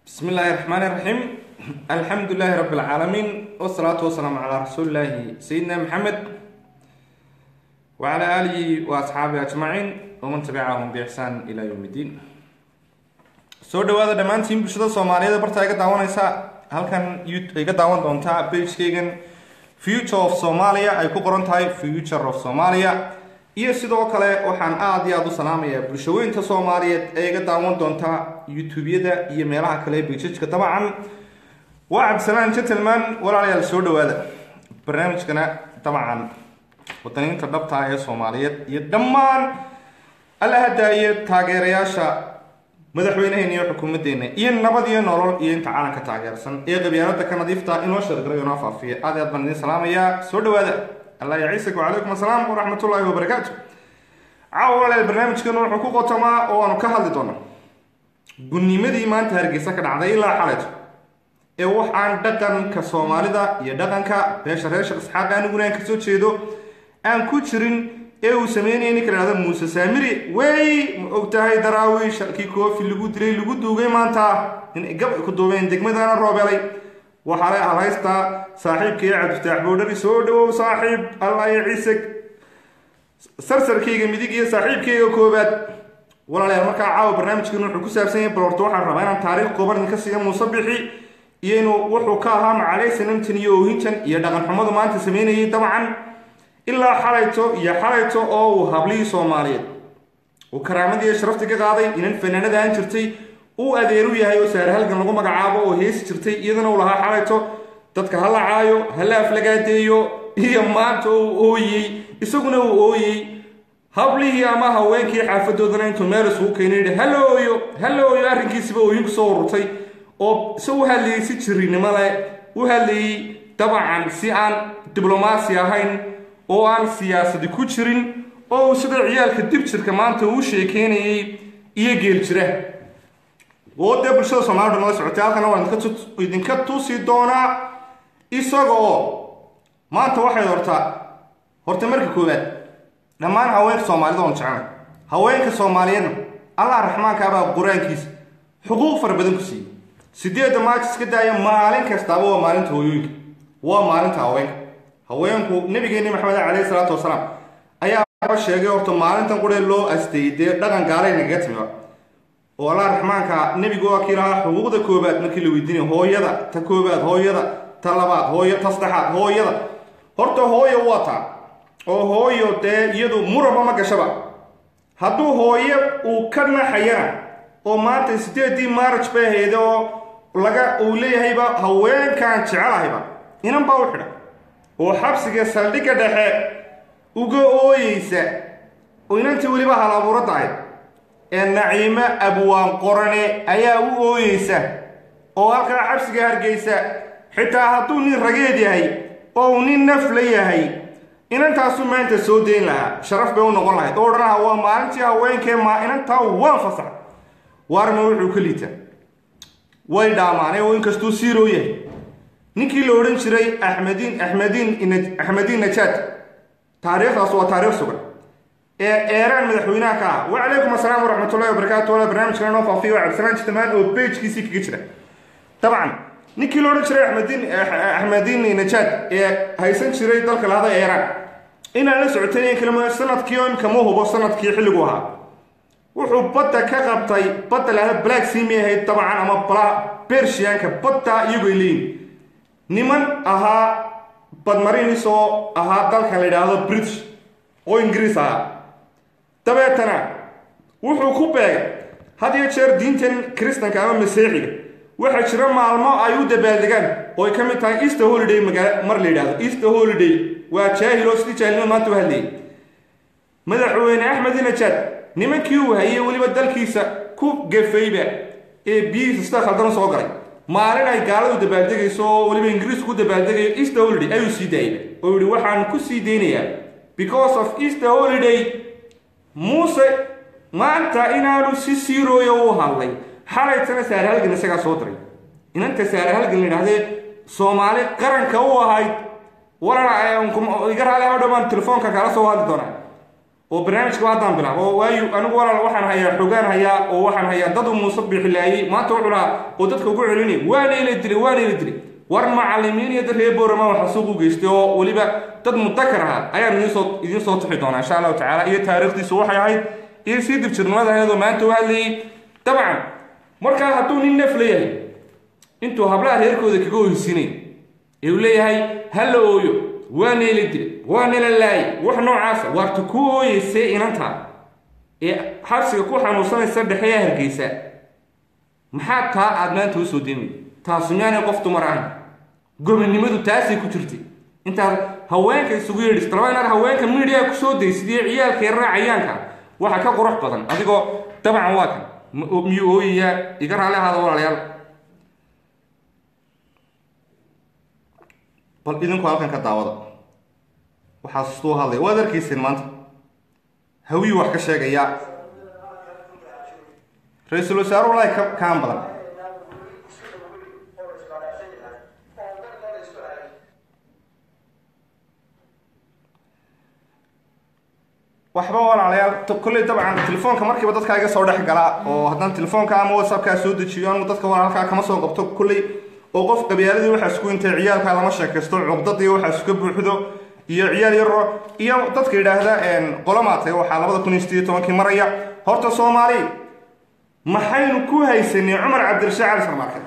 بسم الله الرحمن الرحيم الحمد لله رب العالمين والصلاة والسلام على رسول الله سيدنا محمد وعلى آله وأصحابه أجمعين ومن تبعهم بإحسان إلى يوم الدين soo dhawaada dhammaantiin bulshada soomaaliyeed barta iga daawanaysa halkan iga daawan doontaa bagekeygan future of somalia ay ku qoran tahay future of somalia iyo sidoo kale waxaan aada iyo aada u salaamayaa bulshaweynta soomaaliyeed ee iga daawan doonta youtube-yada iyo meelaha kale bejajka dabcan waa cabdisalaan gentleman walaalayaal soo dhawaada barnaamijkana dabcan wadaniinta dhabta ee soomaaliyeed iyo dhammaan alla hadaaye taageerayaasha madaxweynaheena iyo xukuumadeena iyo nabad iyo nolol iyo inta caalamka taageersan ee qabyaalada ka nadiifta inoo shargaray inoo faafiya aad aad baan idin salaamayaa soo dhawaada allah ya ciisak wacalaykum assalaam waraxmatullaahi wabarakaatu caawa walaal barnaamijkeenu wuxuu ku qotamaa oo aanu ka hadli doona gudnimadii maanta hargeysa ka dhacday ilaa xaleeto ee wax aan dhaqanka soomaalida iyo dhaqanka beesha reer sheekh isxaaq aniguna aan kasoo jeedo aan ku jirin ee uu sameynaya ninka lahahda muuse saamiri wey ma og tahay daraawiish halkii koofi lagu dilay lagu duugay maanta in gab ay ku duubeen degmadana roobelay waxaa le alhaystaa saaxiibkii cabdifataax boodhari soo dhawow saaxiib allah iyo ciise sarsarkayga midig iyo saaxiibkayga koobaad walaalayaal markaa caawa barnaamijkeenu wuxuu ku saabsan yahay balorto waxaan rabaa inaan taariikh kooban idinka siiya muuse bixi iyo inuu wuxuu ka ahaa macaley sanamtan iyo oohintan iyo dhaqan xumadu maanta sameynayay dabcan ilaa xalayto iyo xalayto oo uu hablihii soomaaliyeed uu karaamadii sharafti ka qaaday inan fanaanada aan jirtay uu adeeru yahay oo saare halgan lagu magacaabo oo heesi jirtay iyadana uu lahaa xalayto dadka ha la caayo ha la aflagaadeeyo iyo maanta uu ooyey isaguna uu ooyey hablihii ama haweenkii xaafadoodana intuu meel isugu keenay yidhi hala ooyo hala ooyo arrinkiisiba ooyin kusoo ururtay oo se u hadlayay si jirinimo leh u hadlayay dabcan si aan diblomaasi ahayn oo aan siyaasadi ku jirin oo uu sida ciyaalka dib jirka maanta uu sheekeynayay iyo geel jira oo dee bulshada soomaalida nala socotay halkana waan idinka tusi doonaa isaga oo maanta waxay hortaa horta marka koowaad dhammaan haweenka soomaalida oon jeclay haweenka soomaaliyeedna allah raxmaanka abaa qur-aankiisa xuquuq fara badan ku siiyey sideedda maaj iska daaya maalin kastaaba waa maalinta hooyooyinka waa maalinta haweenka haweenku nabigeeni maxamed caleyhi salaatu wasalaam ayaaba sheegay horta maalintan quree loo asteeyey dee dhaqan gaalay nagaga timiba oo allah raxmaanka nebigu waa kii lahaa xuquuqda koobaad markii la weydiinay hooyada ta koobaad hooyada ta labaad hooyo ta saddexaad hooyada horta hooyo waa taa oo hooyo dee iyadu muraba ma gashaba hadduu hooyo uu ka naxayana oo maanta sideedii maaraj bay ahayd oo laga uu leeyahayba haweenkan jecelahayba inan baa u xidha oo xabsiga saldhigga dhexe uga ooyeysa oo inantii weliba hal abuuradda ahayd ee naciimo abwaan qorane ayaa u ooyeysa oo halkaa xabsiga hargeysa xitaa hadduu nin rageed yahay oo uu nin nafla yahay inantaasu maanta soo dayn lahaa sharaf bay u noqon lahayd oo odhan lahaa waa maalintii haweenkee maa inantaa waan fasax waarma wuxuu ka liitaa way dhaamaanay oo inkastuu siiroo yahay ninkii la odhan jiray axmediin axmediin axmediin najaad taariikhdaas waa taariikh sugan ee eeraan madaxweynaha ka ah wacalaykum assalaam waraxmatullahi wabarakaatu wala barnaamijkana noo faafiyo waa cabdisalaan jitamaan oo bejkiisii kaga jira dabcan ninkii la odhan jiray axmediin axmediin najaad ee haysan jiray dalka lahada eeraan inaan la socotayn kalma sanadkii oo imka ma hubo sanadkii xilligu ahaa wuxuu badda ka qabtay badda lahada black simi ahayd dabcan ama bala bershiyaanka badda iyagu ay leeyihin niman ahaa badmarinis oo ahaa dalkan la yidhaahdo british oo ingiriis ahaa dabeetana wuxuu ku beegay had iyo jeer diintan kristanka ama masiixiga waxaa jira maalmo ay u dabaaldegaan oo ay ka mid tahay easter holiday magaala mar la yidhahdo easter holiday waa jaahil oo sidii jaahilnima maanta u hadlayay madaxweyne axmed najaad nimankii uu hayay weliba dalkiisa ku gafayba ee biyihiisa sida khaldana soo galay maalin ay gaaladu dabaaldegayso oo weliba ingiriisku ku dabaaldegayo easter holiday ayuu sii daayay oo yihi waxaan ku sii daynayaa because of easter holiday muuse maanta inaanu si siirooyo u hadlay xalaytana saare halgan isagaa soo diray inanta saare halgan la yidhahdee soomaali qaranka u ahayd walana iga raali ha dhamaan telefoonka kala soo hadli doonaa oo barnaamijka haddaan bilaabo oo waayu anigu walaal waxaan hayaa xogaan hayaa oo waxaan hayaa dad uu muuse bixilaayey maanta wuxuu lahaa oo dadka ugu celinay waana ila dilay waana ila dilay war macalimiin iyo dad reer boorama waxa suuq u geystay oo weliba dad mudakar ahaa ayaan idinsoo idiin soo tixi doonaa insha allahu tacaala iyo taariikhdiisu waxay ahayd iyo sii dibjirnimada ahayd oo maanta u hadlayay dabcan markaa hadduu nin naf leeyahay intuu hablaha reerkooda kaga oysinay ee uu leeyahay ha la ooyo waana ila dilay waana la laayay wax noocaasa waarta ku ooyeysee inantaa ee xabsiga ku xanuunsanaysa dhexeeya hargeysa maxaa taa aada maanta usoo deemay taasi miyaanay qof dumar ahayn gobonnimadu taasay ku jirtay intaad haweenka isugu yeedhis talaba inaad haweenka midiya kusoo daysid iyo ciyaalka yarraa cayaanka waxa ka qurux badan adigoo dabcan waa kan miyuu ooyayaa iga raali ahaada walaalayaal bal idinku halkan ka daawada waxaa sustuu hadlaya waad arkayseen maanta hawiyuu wax ka sheegaya ra-iisul wasaare walahi ka kaan badan waxba walaalayaal kolley dabcan telefoonka markiiba dadkaa iga soo dhex gala oo haddaan telefoonka ama whatsappkaa soo dejiyo anu dadka walaalkaa kama soo qabto kolley oo qof qabyaaladii waxaa isku intay ciyaalkaa lama sheekaysto cuqdadii waxaa iska buuxdo iyo ciyaal yaro iyo dadka yidhaahda qolomaatay waxaa labada kun iyo sideed tobankii maraya horta soomaali maxaynu ku haysanay cumar cabdirashiid cali sharmaarke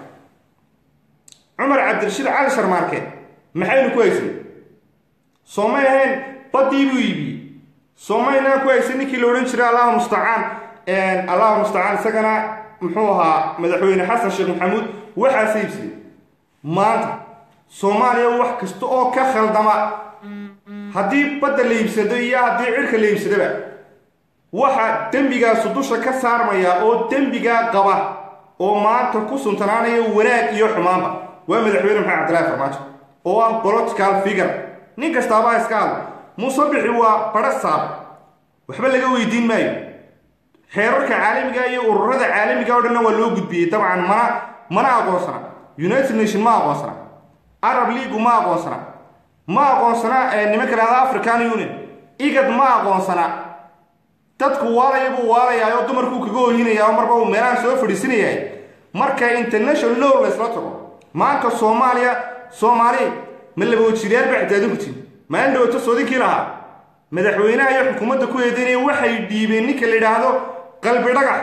cumar cabdirashiid cali sharmaarke maxaynu ku haysanay soo may ahayn badii buu iibiyey soo maynaan ku haysan ninkii la odhan jiray allahu mustacaan allahu mustacaan isagana muxuu ahaa madaxweyne xasan sheekh maxamuud waxaase iibsaday maanta soomaaliya wax kasta oo ka khaldama haddii badda la iibsado iyo haddii cirka la iibsadaba waxa dembigaasu dusha ka saarmaya oo dembigaa qaba oo maanta ku suntanaanaya wanaag iyo xumaanba waa madaxweyne maxamed cabdillahi farmaajo oo ah political figure nin kastaabaa iska hadla musabixi waa badha saab waxba laga weydiin maayo xeerarka caalamiga iyo ururada caalamiga o dhanna waa loo gudbiyey dabcan mana mana aqoonsana united nation ma aqoonsana arab leagu ma aqoonsana ma aqoonsana nimanka lahada african union igad ma aqoonsana dadku waalaya buu waalayaa oo dumarkuu kaga ooyinaya oo marba uu meelaha soo fadhiisinayahay marka international law laysla tago maanta soomaaliya soomaali ma labawajiiryaal ba ixtiyaadinkutiin maalin dhawaato soodinkii lahaa madaxweynaha iyo xukuumadda ku eedeynaya waxay dhiibeen ninka la yidhaahdo qalbi dhagax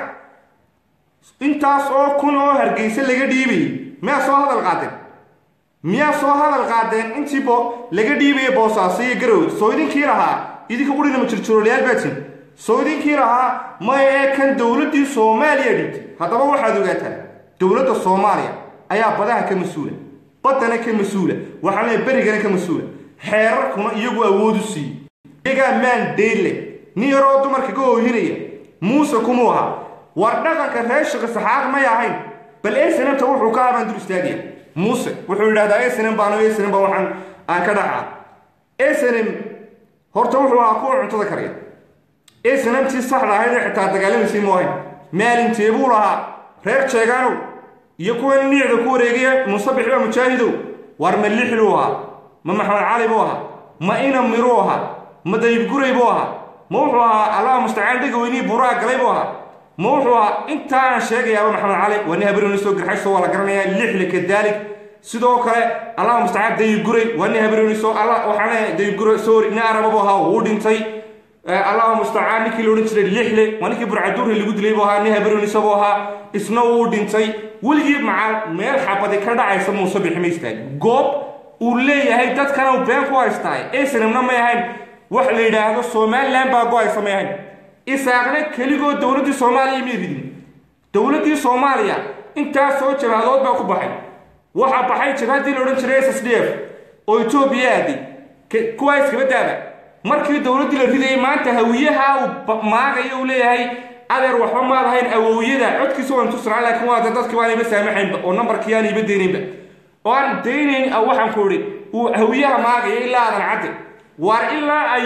intaas oo kun oo hargeysa laga dhiibayay miyaa soo hadal qaadeen miyaa soo hadal qaadeen intii bo laga dhiibaya boosaaso iyo garowe soo idinkii lahaa idinka qurina ma jirjiroolayaal baatin soo idinkii lahaa maya ee kan dowladdii soomaaliya dhiibtay haddaba waxaad ogaataa dowladda soomaaliya ayaa badaha ka mas-uula baddana ka mas-uula waxaa leeya berigana ka mas-uula xeerarkuna iyagu awood u siiyey iyagaa maan deyle nin yaroo dumarka ka oohinaya muuse kumuu ahaa war dhaqanka reer shaqi saxaaq may ahayn bal esenamta wuxuu ka habaan dur istaagaya muuse wuxuu yidhahdaa esenem baano esenem baa waxaan aan ka dhacaa esenem horta wuxuu ahaa kuwa cuntada karya esenemtii saxda ahayd ee xitaa dagaalamaysay mu ahayn maalintee buu lahaa reer jeegaanow iyo kuwa niicda ku wareegaya musabix baa mujaahidow war ma lixluu ahaa ma maxamed cali buu ahaa ma ina miruu ahaa ma dayibguray buu ahaa ma wuxuu ahaa allaha mustacaan dhegaweynihii buuraha galay buu ahaa ma wuxuu ahaa intaaan sheegayaaba maxamed cali waa nin haberooni soo garxayso waa la garanayaa lixle kadaalik sidoo kale allaha mustacaan dayibguray waa nin haberooni soo alla waxaan leeyahay dayibguray sorry nin araba buu ahaa wuu dhintay allaha mustacaan ninkii la odhan jiray lixle waa ninkii burcaduurri lagu dilay buu ahaa nin haberooni isagoo ahaa isna wuu dhintay weligii macaal meel xabadi ka dhacaysa muuse bixi ma istaagi goob uu leeyahay dadkana uu been ku haystaay esenamna may ahayn wax la yidhaahdo somalilan baa go-aysa may ahayn isaaqna keligoo dowladdii soomaaliya may ridin dowladdii soomaaliya intaas soo jabaadood baa ku baxay waxaa baxay jabaaddii la odhan jiray s s d f oo etoobiya aaday kuwaa iskaba daaba markii dowladdii la ridayay maanta hawiyaha uu maagayo uu leeyahay adeer waxba maad ahayn awowyada codkiisa waan tusnaa laakiin waa de dadkii baan iba saamaxaynba oo nambarkii aan iba deynaynba oo aan daynayn waxaan ku idhi uu hawiyaha maagaya ilaa aadan cadde waar ilaa ay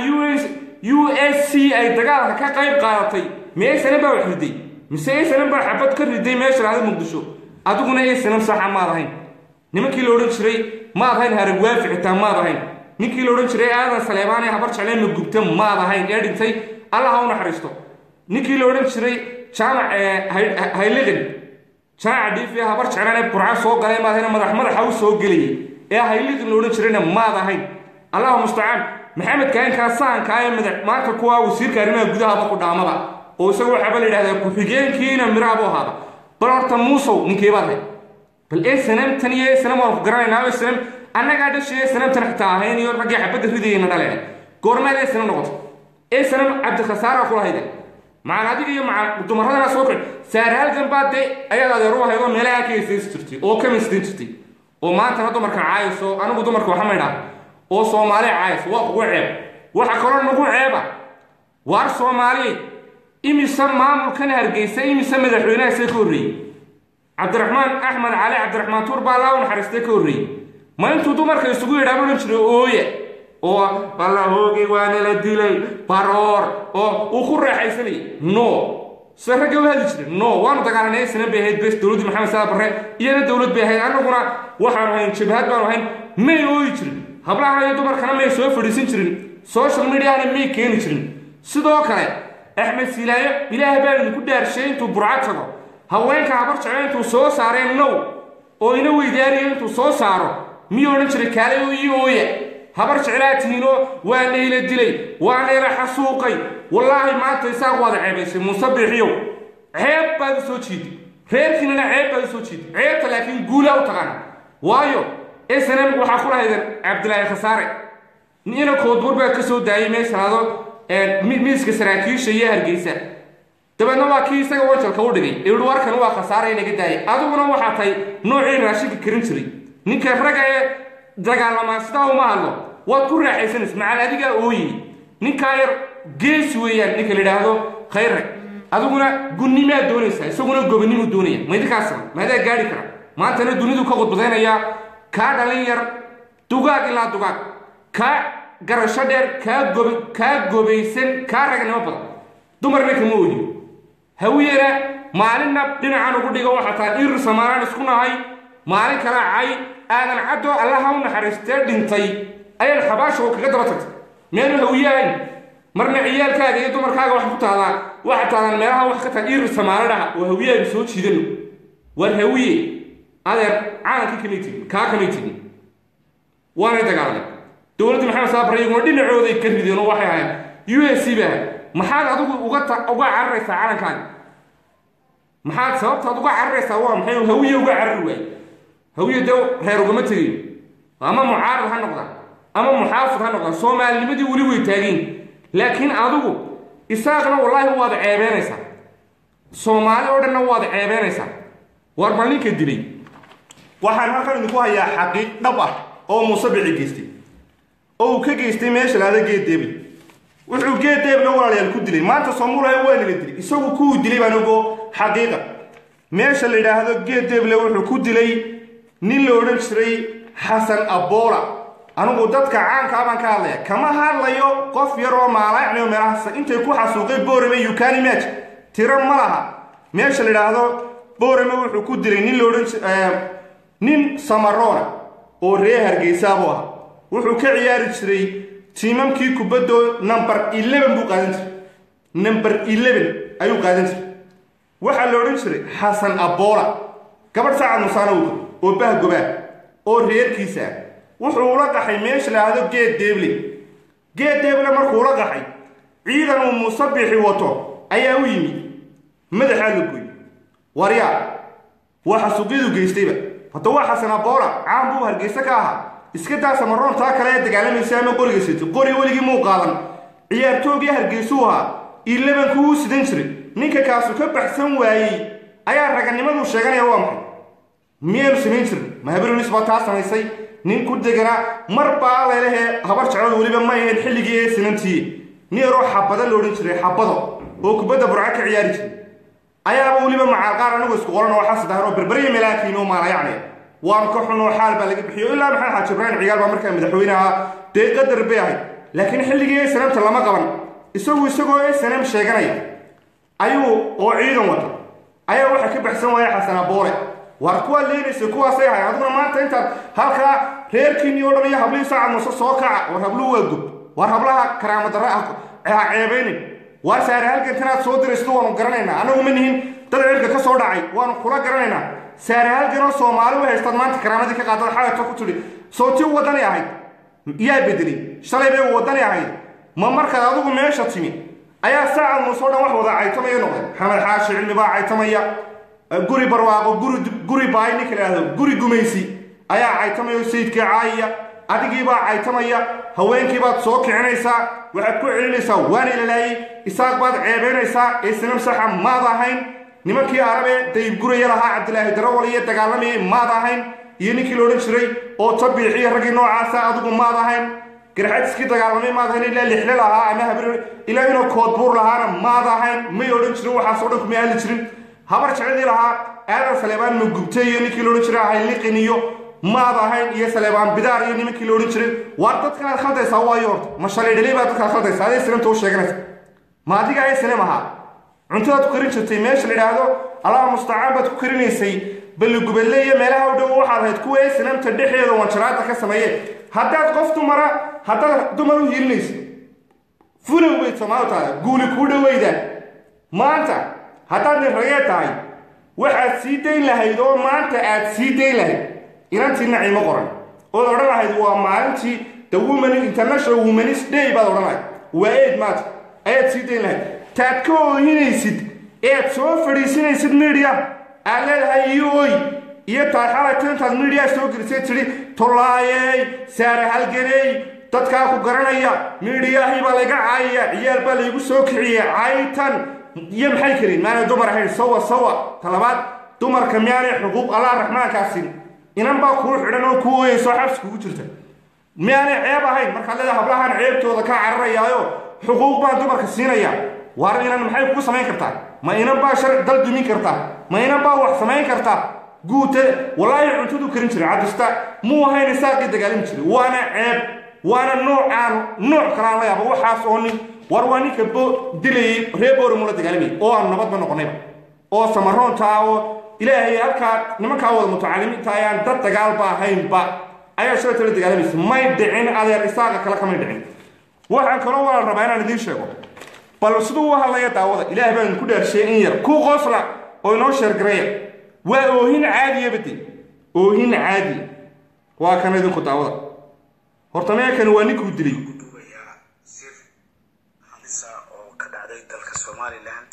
u s c ay dagaalka ka qayb qaadatay ma esanan baa wax riday mise esanan baa xabad ka riday meesha lahda muqdisho adiguna esanan saxa maad ahayn nimankii la odhan jiray maad ahayn haragwaafi xitaa maad ahayn ninkii la odhan jiray aadan saleebaan ee habar jeclee ma gubta maad ahayn ee dhintay allah ha u naxariisto ninkii la odhan jiray jaamac hayliqin jaamaca dhiifi habar jeclaan ee burca soo galay maadahayna madax madaxa u soo gelayay ee hayliqin la odhan jirayna maad ahayn allahu mustacaan maxamed kaainkaa sahankaa ee madax maanta kuwa wasiirka arrimaha gudahaba ku dhaamada oo isaga waxaaba la yidhahdaa ku-xigeenkiina miraha buu ahaada bal horta muusow ninkeebaad hay bal ee sanamtan iyo ee sanam waan ku garanaynaa ee sanam annagaa dhashay ee sanamtan xitaa ahayn iyo raggii xabadda ridayayna dhaleen goormeed ee sanam noqoto ee sanam cabdikhasaara kula hayda macal adiga iyo macal dumaradana soo kici saaraalgan baa dee ayaad adeer u ahayd oo meelaha ka heysaysi jirtay oo ka misdayn jirtay oo maantana dumarka caayayso anigu dumarka waxa maydhaa oo soomaali caayayso waa kugu ceeb waxa kaloo nagu ceeba waar soomaali imise maamulkan hargeysa imise madaxweynaha see ka horreeyey cabdiraxmaan axmed cali cabdiraxmaan tuur baa laa u naxariistay ka horreeyey ma intuu dumarka isugu yidhaaba odhan jiray ooye oo ballahoogi waana la dilay baroor oo uu ku raaxaysanayay no se ragga u hadli jiray no waanu dagaalanay sanan bay ahayd bes dowladdii maxamed saad barre iyana dowlad bay ahayd annaguna waxaanu ahayn jabhad baanu ahayn may ooyi jirin hablaha iyo dumarkana may soo fadhiisan jirin social mediahana may keeni jirin sidoo kale axmed silaayo ilaah baa idinku dhaarshay intuu burco tago haweenka habar jeclo intuu soo saareen now oo ina weydaariyo intuu soo saaro miyuu odhan jiray kaalay oo ii ooya habar jeclaa tihiinoo waa nayla dilay waa nayla xasuuqay wallaahi maanta isaaq waada ceebaysay musabixiyow ceeb baad u soo jiiday reerkiinana ceeb baad u soo jiiday ceebta laakiin guulaa u taqaana waayo snm waxaa ku lahaydan cabdilaahi khasaare ina koodbuur baa ka soo daayay meeshalaado miiska saraakiisha iyo hargeysa dabeedna waa kii isaga wanjalka u dhigay ihi warkan waa khasaare inaga daayay adiguna waxaa tahay noocii raashinka karin jiray ninka ragga ee dagaalamaa sidaa uma hadlo waad ku raaxaysanaysa macal adigaa ooyey ninkaa yar geesi weeyaan ninka la yidhaahdo khayre adiguna gunnimaa doonaysaa isaguna gobanimu doonaya maydinkaasna maadaa gaari kara maantana dunidu ka khudbadaynayaa kaa dhalin yar dugaag ilaa dugaag kaa garasho dheer kaa gob kaa gobaysan kaa ragnimo badan dumarna kama ooyi hawiyana maalinna dhinacan ugu dhigo waxaa tahay irir samaalaan isku nahay maalin kala cay aadan caddoo allaha u naxariistee dhintay ayaan xabaashow kaga daba tagtay meelu hawiye ahayn marna ciyaalkaaga iyo dumarkaaga wax ku taadaa waxaa taadaan meelaha wax ka tahay irir samaalo dhaha oo hawiyaanu soo jiidano war hawiye adeer caalamkii kamay tigin kaa kamay tigin waanay dagaalamay dowladdii maxamed saabare iyaguna dhinacooday ka rideen oo waxay ahayn u s c ba ahayd maxaad adigu uga uga cararaysaa calankaaga maxaad sababtaad uga cararaysaa waa maxay hawiye uga carari waay hawiye dee reer ugama tegayo ama mucaarad ha noqdaan ama muxaafid ha noqdaan soomaalinimadii weli way taageen laakiin adigu isaaqna wallaahi waad ceebeynaysaa soomaali oo dhanna waad ceebeynaysaa war bal ninka dilay waxaan halkan idinku hayaa xaqiiq dhab ah oo muuse bici geystay oo uu ka geystay meesha laada geed deeble wuxuu geed deeble walaalayaal ku dilay maanta soomulaha waa nala dilay isagu kuwuu dilay baan ogo xaqiiqa meesha la yidhaahdo geed deeble wuxuu ku dilay nin la odhan jiray xasan aboola anigu dadka caankaa baan ka hadlaya kama hadlayo qof yar oo maalaacni oo meelahaas intay ku xasuuqay boorame yukani match tiro ma laha meesha la yidhaahdo boorame wuxuu ku dilay nin la odhan nin samaroona oo ree hargeysaabuu ahaa wuxuu ka ciyaari jiray tiimamkii kubaddo number eleven buu qaadan jiray number eleven ayuu qaadan jiray waxaa la odhan jiray xasan aboola gabadh saacad musaanawga oo bahgobaa oo reerkiisa ah wuxuu ula qaxay meesha laahdo geed deeble geed deeble markuu ula qaxay ciidan uu musabixi wato ayaa u yimid madaxaa la gooy waryaa waa xasuuqyadu geystayba hadda waa xasan aboola caan buu hargeysa ka ahaa iska daa samaroon taa kale ee dagaalamaysa ama qoriga sito qori weligii muu qaadan ciyaartoogii hargeysuu ahaa ilabankuu u sidan jiray ninka kaasu ka baxsan waayey ayaa raganimadu sheeganaya waa maxay miyaanu samayn jirin mahabarunis baa taa samaysay nin ku deganaa mar baa lelehee habar jecladu weliba ma ahayn xilligii ee sinantiye nin yaroo xabado la odhan jiray xabado oo kubadda burca ka ciyaari jiray ayaaba weliba macaalqaar anigu isku qoran oo xasadahan oo berberiya melaakiin oo maalayacnaya waan ka xunoo xaal baa laga bixiyo ilaa maxamed xaaji ibraahim cigaal baa markaa madaxweyne ahaa dee qadar bay ahayd laakiin xilligii ee sanamta lama qaban isagu isagoo ee sanam sheeganaya ayuu oo ciidan wata ayaa waxa ka baxsan waaya xasan aboole waar kuwaa leenaysa kuwaasay ahay aduguna maanta intaad halkaa reerkiinii o dhan iyo hablihii saacad muse soo kaca war habluhu waa gub war hablaha karaamadarra ah ha ceebaynin waa saare halgantanaad soo diraysto waanu garanaynaa annagu ma nihin dad cirka ka soo dhacay waanu kula garanaynaa saare halganoo soomaali u haystaad maanta karaamadii ka qaadada xalayto ku tidhi sootii wadani ahayd yaa bedelay shalay bay wadani ahayd ma markaad adigu meesha timi ayaa saacad muusoo dhan wax wada caytamaya noqday xamed xaashi cilmi baa caytamaya guri barwaaqo guri guri baay ninka la yidhahdo guri gumaysi ayaa caytamaya sayidkii caayaya adigiibaa caytamaya haweenkiibaad soo kicinaysaa waxaad ku celinaysaa waan ilalaayey isaaq baad ceebaynaysaa isnam saxa maad ahayn nimankii arabe dayib guraya lahaa cabdilaahi darawal iyo dagaalamayay maad ahayn iyo ninkii la odhan jiray oo tabiixiyo raggii noocaasa adigu maad ahayn garxadiskii dagaalamay maad ahayn ilaa lixle lahaa ama habr ilaa inuu koodbuur lahaana maad ahayn may odhan jirin waxaasoo dhan kuma aali jirin habar jecedii lahaa aadan saleebaan magubte iyo ninkii la odhan jiray ahayliqin iyo maad ahayn iyo saleebaan bidaar iyo nimankii la odhan jiray waar dadkanaad khaldaysaa waayo horta ma shalay dhalay baad dadkaad khaldaysaa aday sinamta u sheeganaysa ma adiga ay sinem ahaa cuntadaad ku karin jirtay meesha la yidhaahdo allaha mustacaan baad ku karinaysay balligubadle iyo meelaha u dhow waxaad ahayd kuwa ee sinamta dhexeeda wanjaraada ka sameeye haddaad qof dumara haddaad dumar u hiilinaysa fulow bay soomaali tahay guuli kuu dhaweyda maanta haddaad nin ragee tahay waxaad sii dayn lahayd oo maanta aad sii dayn lahayd inantii naciimo qoran ood odhan lahayd waa maalintii the woman international womanis day baad odhan lahayd waa eid maanta ayaad sii dayn lahayd taad ka oohinaysid ead soo fadhiisinaysid media aad leedahay iyo oy iyo taad xalayto intaad media soo gelisay tidhi tollaayey saare halganey dadkaa ku garanaya miidhiyahii baa layga caayaya ciyaal baa laygu soo kiciyey caytan iyo maxay karin maanay dumar ahayn sawa sawa talabaad dumarka miyaanay xuquuq allah raxmaankaasi inan baa kuu xidhan oo kuu ooyeyso xabsi kugu jirta miyaanay ceeb ahayn markaad leedahay hablahan ceebtooda ka cararayaayo xuquuq baan dumarka siinaya waar inan maxay kugu samayn kartaa ma inan baa shar dal dumin kartaa ma inan baa wax samayn kartaa guute walaahi cuntadu karin jiray cadista muu ahayn isaaqii dagaalami jiray waana ceeb waana noocaan nooc kalaan la yaaba waxaas oo nin war waa ninka bo dilayay reer boorimo la dagaalamayay oo aan nabadba noqonayba oo samaroontaa oo ilaahay halkaa nimankaa wada mutacalimiinta ayaan dad dagaalba ahaynba ayaa shalayta la dagaalamaysa may dhicin adeer isaaqa kale kamay dhicin waxaan kaloo walaal rabaa inaan idiin sheego bal siduu u hadlaya daawada ilaah baan ku dhaarsheey in yar ku qoosla oo inoo sheergareeya waa oohin caadiya bade oohin caadiya waa kan idinku daawada horta meekani waa ninkuu dilay duubayaa sir halisa oo ka dhacday dalka somalilan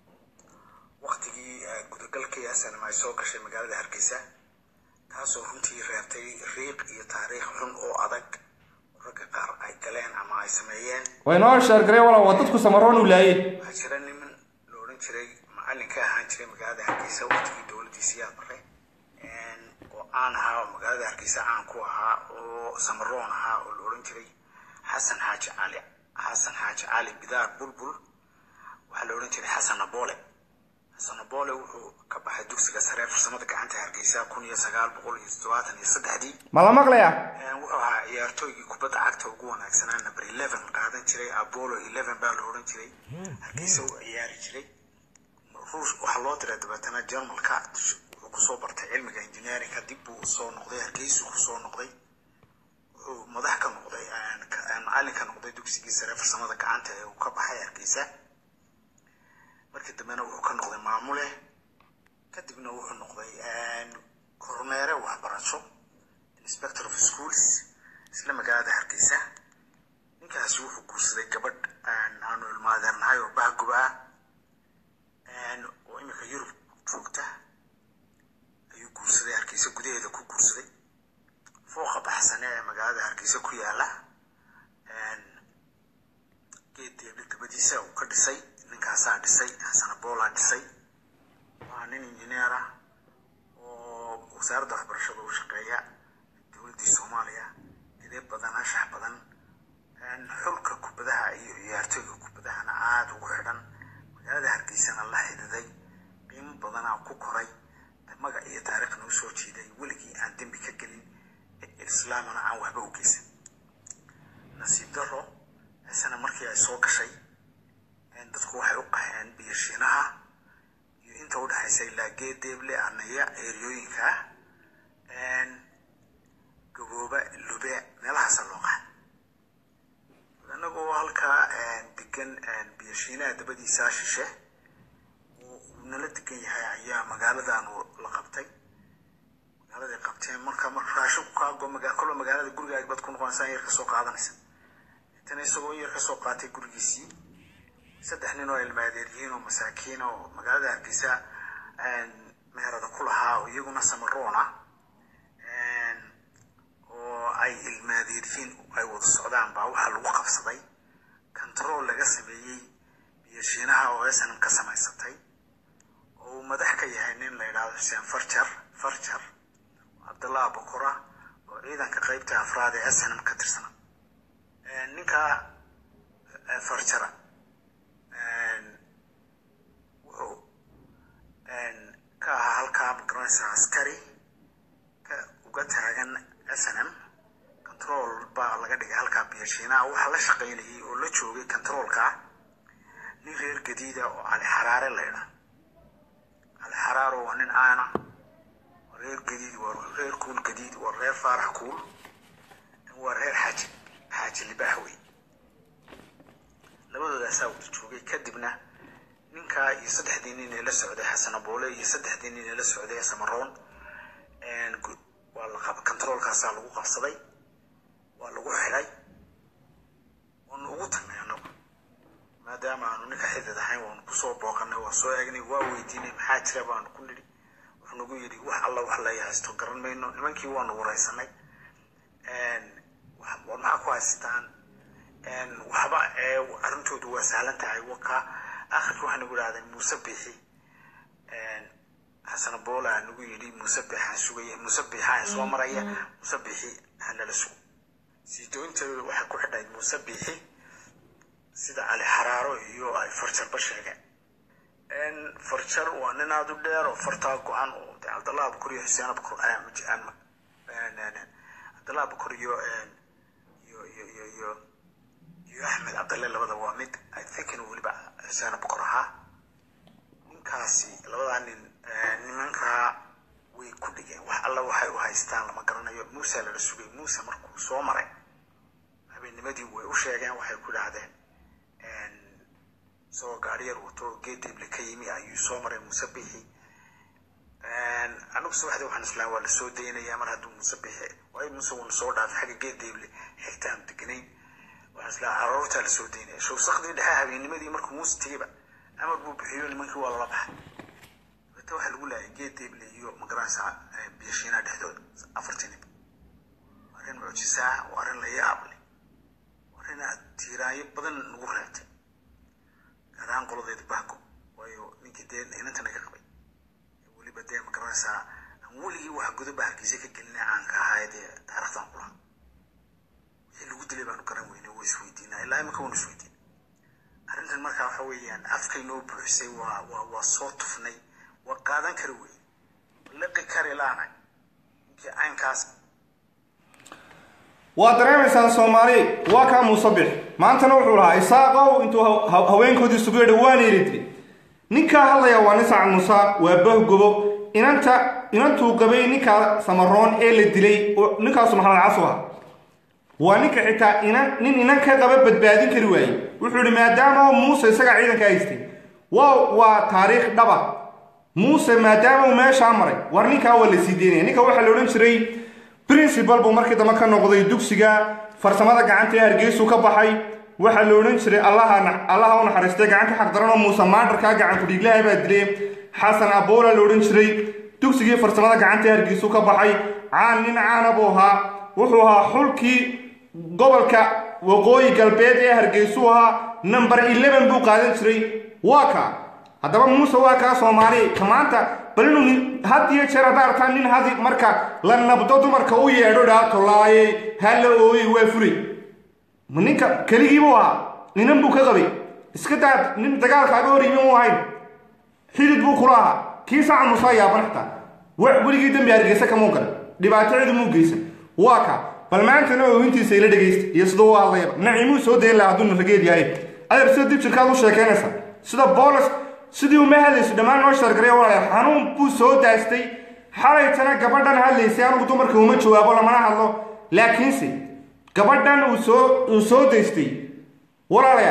waktigii gudagalkii asanam ay soo gashay magaalada hargeysa taasoo runtii reebtay riiq iyo taariikh xun oo adag ragga qaar ay galeen ama ay sameeyeen waa inoo sheergareeya walaal waa dadku samaroon u laayey waxaa jira niman la odhan jiray macallin ka ahaan jiray magaalada hargeysa waktigii dowladdiisii aad baray oo caan ahaa oo magaalada hargeysa caan ku ahaa oo samaroon ahaa oo la odhan jiray xasan xaaji cali xasan xaaji cali bidaar bulbul waxaa la odhan jiray xasan aboole xasan aboole wuxuu ka baxay dugsiga sare ee farsamada gacanta hargeysa kun iyo sagaal boqol iyo toddobaatan iyo saddexdii ma la maqlayaa wuxuu ahaa ciyaartooygii kubadda cagta ugu wanaagsanaa number eleven qaadan jiray apollo eleven baa la odhan jiray hargeysa u ciyaari jiray ruush waxaa loo diray dabeetana jarmalka wuxuu kusoo bartay cilmiga engineeringa dib buu usoo noqday hargeysu kusoo noqday wuxuu madax ka noqday macallin ka noqday dugsigii sare farsamada gacanta ee uu ka baxay hargeysa markii dambena wuxuu ka noqday maamule kadibna wuxuu noqday kormeere waxbarasho inspector of schools isla magaalada hargeysa ninkaasi wuxuu guursaday gabadh aanu ilmaadeernahay oo bahgob ah oo iminka yurub joogta ayuu guursaday hargeysa gudaheeda ku guursaday fooqa baxsane ee magaalada hargeysa ku yaala geed deebli dabadiisa uu ka dhisay ninkaasaa dhisay xasan aboolaa dhisay waa nin injineer ah oo wasaaradda waxbarashada u shaqeeya dowladdii soomaaliya idee badan anshax badan xulka kubadaha iyo ciyaartooyga kubadahana aada ugu xidhan magaalada hargeysana la xididay qiimo badanaa ku koray magac iyo taariikhna u soo jiiday weligii aan dembi ka gelin islaamana aan waxba u geysan nasiib daro isana markii ay soo gashay dadku waxay u qaheen biyashiinaha iyo inta u dhexaysa ilaa geedeeble anaya eeriyooyinka ah gabooba lube meelahaasa loo qahay anagoo halkaa degan biyashiinaha dabadiisaa shishe uu nala degan yahay ayaa magaaladan la qabtay magaaladay qabteen marka marka raashinku kaago kolba magaalada gurigaaga bad ku noqonaysaa yar ka soo qaadanaysa intana isagoo yar ka soo qaatay gurigiisii saddex nin oo ilmaadeeryihiin oo masaakiin oo magaalada hargeysa meherada ku lahaa oo iyaguna samaroona oo ay ilmaadeeryihiin ay wada socdaan baa waxaa lagu qabsaday control laga sameeyey biyashiinaha oo snm ka samaysatay oo uu madax ka yahay nin la yidhaahdo xuseen farjar farjar cabdallah bokora oo ciidanka qeybta afraad ee snm ka tirsana ninka farjara wuxuu ka ahaa halkaa magaranaysa askari ka uga taagan snm control baa laga dhigay halkaa biyashiinaha waxaa la shaqaynayay oo la joogay controolka nin reer gadiida oo cali xaraare la ydhaa cali xaraaro waa nin aana waa reer gadiid waa reer kuul gadiid waa reer faarax kuul waa reer xaaji xaaji libaax wey labadoodaasaa wada joogay kadibna ninkaa iyo saddexdii nin ee la socday xasan aboole iyo saddexdii nin ee la socday samaroon waa la controolkaasaa lagu qabsaday waa lagu xidhay waanu ugu tagnay annagu maadaama aanu ninka xidid ahayn waanu kusoo booqanay waa soo eegnay waa weydiinay maxaa jira baanu ku nidhi wuxuu nagu yidhi wax alla wax lay haysto garan mayno nimankii waanu waraysanay war maxaa ku haystaan waxba arrintoodu waa sahlan tahay waka akhirka waxaa nagu idhahdeen muuse bixi xasan boola nagu yidhi muuse bixaan sugaya muuse bixaan soo maraya muuse bixi hanala sugo siidoonteedu waxay ku xidhayd muuse bixi sida cali xaraaro iyo ay farjarba sheegeen farjar waa nin aada u dheer oo fartaa go-an oo de cabdallah abukor iyo xuseen abukor cabdallah abukor iyo iyo iyo iyo iyo iyo axmed cabdalle labada waa mid i think inuu weliba xuseen abukor ahaa ninkaasi labadaa nin nimankaa way ku dhigeen wax alla waxay u haystaan lama garanayo muuse lala sugay muuse markuu soo maray habeennimadii way u sheegeen waxay ku idhaahdeen isagoo gaariyar wato geedible ka yimi ayuu soo maray muuse bixi anigu subaxdii waxaan islaam waa lasoo daynayaa mar hadduu muuse bixi waayo muuse wuuna soo dhaafay xagga geedible xigtaan deganayn waxaan islaam caruurtaa lasoo daynaya showsakdii dhexe habeennimadii markuu muuse tegeyba amar buu bixiyo nimankii waa lala baxay dabeta waxaa lagu laayay geedible iyo magaranaysa biyashiinaha dhexdooda afartii nin waa arrin mucjisa ah waa arrin la yaab leh waa arrin aad tiiraayo badan nagu reebtay gaar ahaan qoladeeda bahgo waayo ninkii dee inanta naga qabay weliba dee magaranaysaa aan weligii wax godoba hargeysa ka gelina caanka ahaa dee taarikhdan kulaha wixii lagu dilay baanu garan weynay waa isweydiinaa ilaa imika waanu isweydiin arrintan markaa waxa weeyaan afkay noo buuxisay waa waa waa soo tufnay waa qaadan kari weyn liqi kari laanay ninkii caynkaas waa dareemaysaan soomaali waa kaa muusabix maantana wuxuu lahaa isaaqow intuu haweenkoodii sugu yidhi waana yidhi ninkaa hadlaya waa nin sacad muuse waa bahgobo inanta inantuu qabay ninkaa samaroon ee la dilay ninkaasu maxamed casu ah waa ninka xitaa inan nin inan ka qaba badbaadin kari waaye wuxuu yihi maadaama muuse isagaa ciidanka haystay waa waa taariikh dhaba muuse maadaama uu meeshaa maray war ninkaa waa la sii deynaya ninka waxaa la odhan jiray principal buu markii dambe ka noqday dugsiga farsamada gacanta ee hargeysuu ka baxay waxaa la odhan jiray allaha allaha u naxariistay gacan ka xaqdaran oo muuse maandarkaa gacan kudhiiglaha baa dilay xasan aboola la odhan jiray dugsigii farsamada gacanta ee hargeysuu ka baxay caan nin caana buu ahaa wuxuu ahaa xulkii gobolka waqooyi galbeed ee hargeysuu ahaa number eleven buu qaadan jiray waa ka haddaba muuse waa kaa soomaali ka maanta bal inuu had iyo jeer haddaa artaan nin hadi marka la nabdo dumarka u yeedho dhaa tolaaye hala ooye waa fulay ma ninka keligiibuu ahaa ninan buu ka qabay iska daa nin dagaalkaaga hor yimi mu ahayn xidid buu kula ahaa kii saca musaa yaaban xitaa weligii dembi hargeysa kamuu galay dhibaato cidi muu geysan waa ka bal maantana oohintiisa ila dhegaysta iyo siduu u hadlayaba nacimuu soo dayn laha hadduu narageed yahay adeer sida dib jirkaad u sheekaynaysa sida boolis sidii uma hadlayso dhammaan noo sheergaray walaal xanuun buu soo daastay xalaytana gabadhan hadlaysay anugu dumarka uma jawaabo lamana hadlo laakiinse gabadhan uu soo uu soo daystay walaalayaal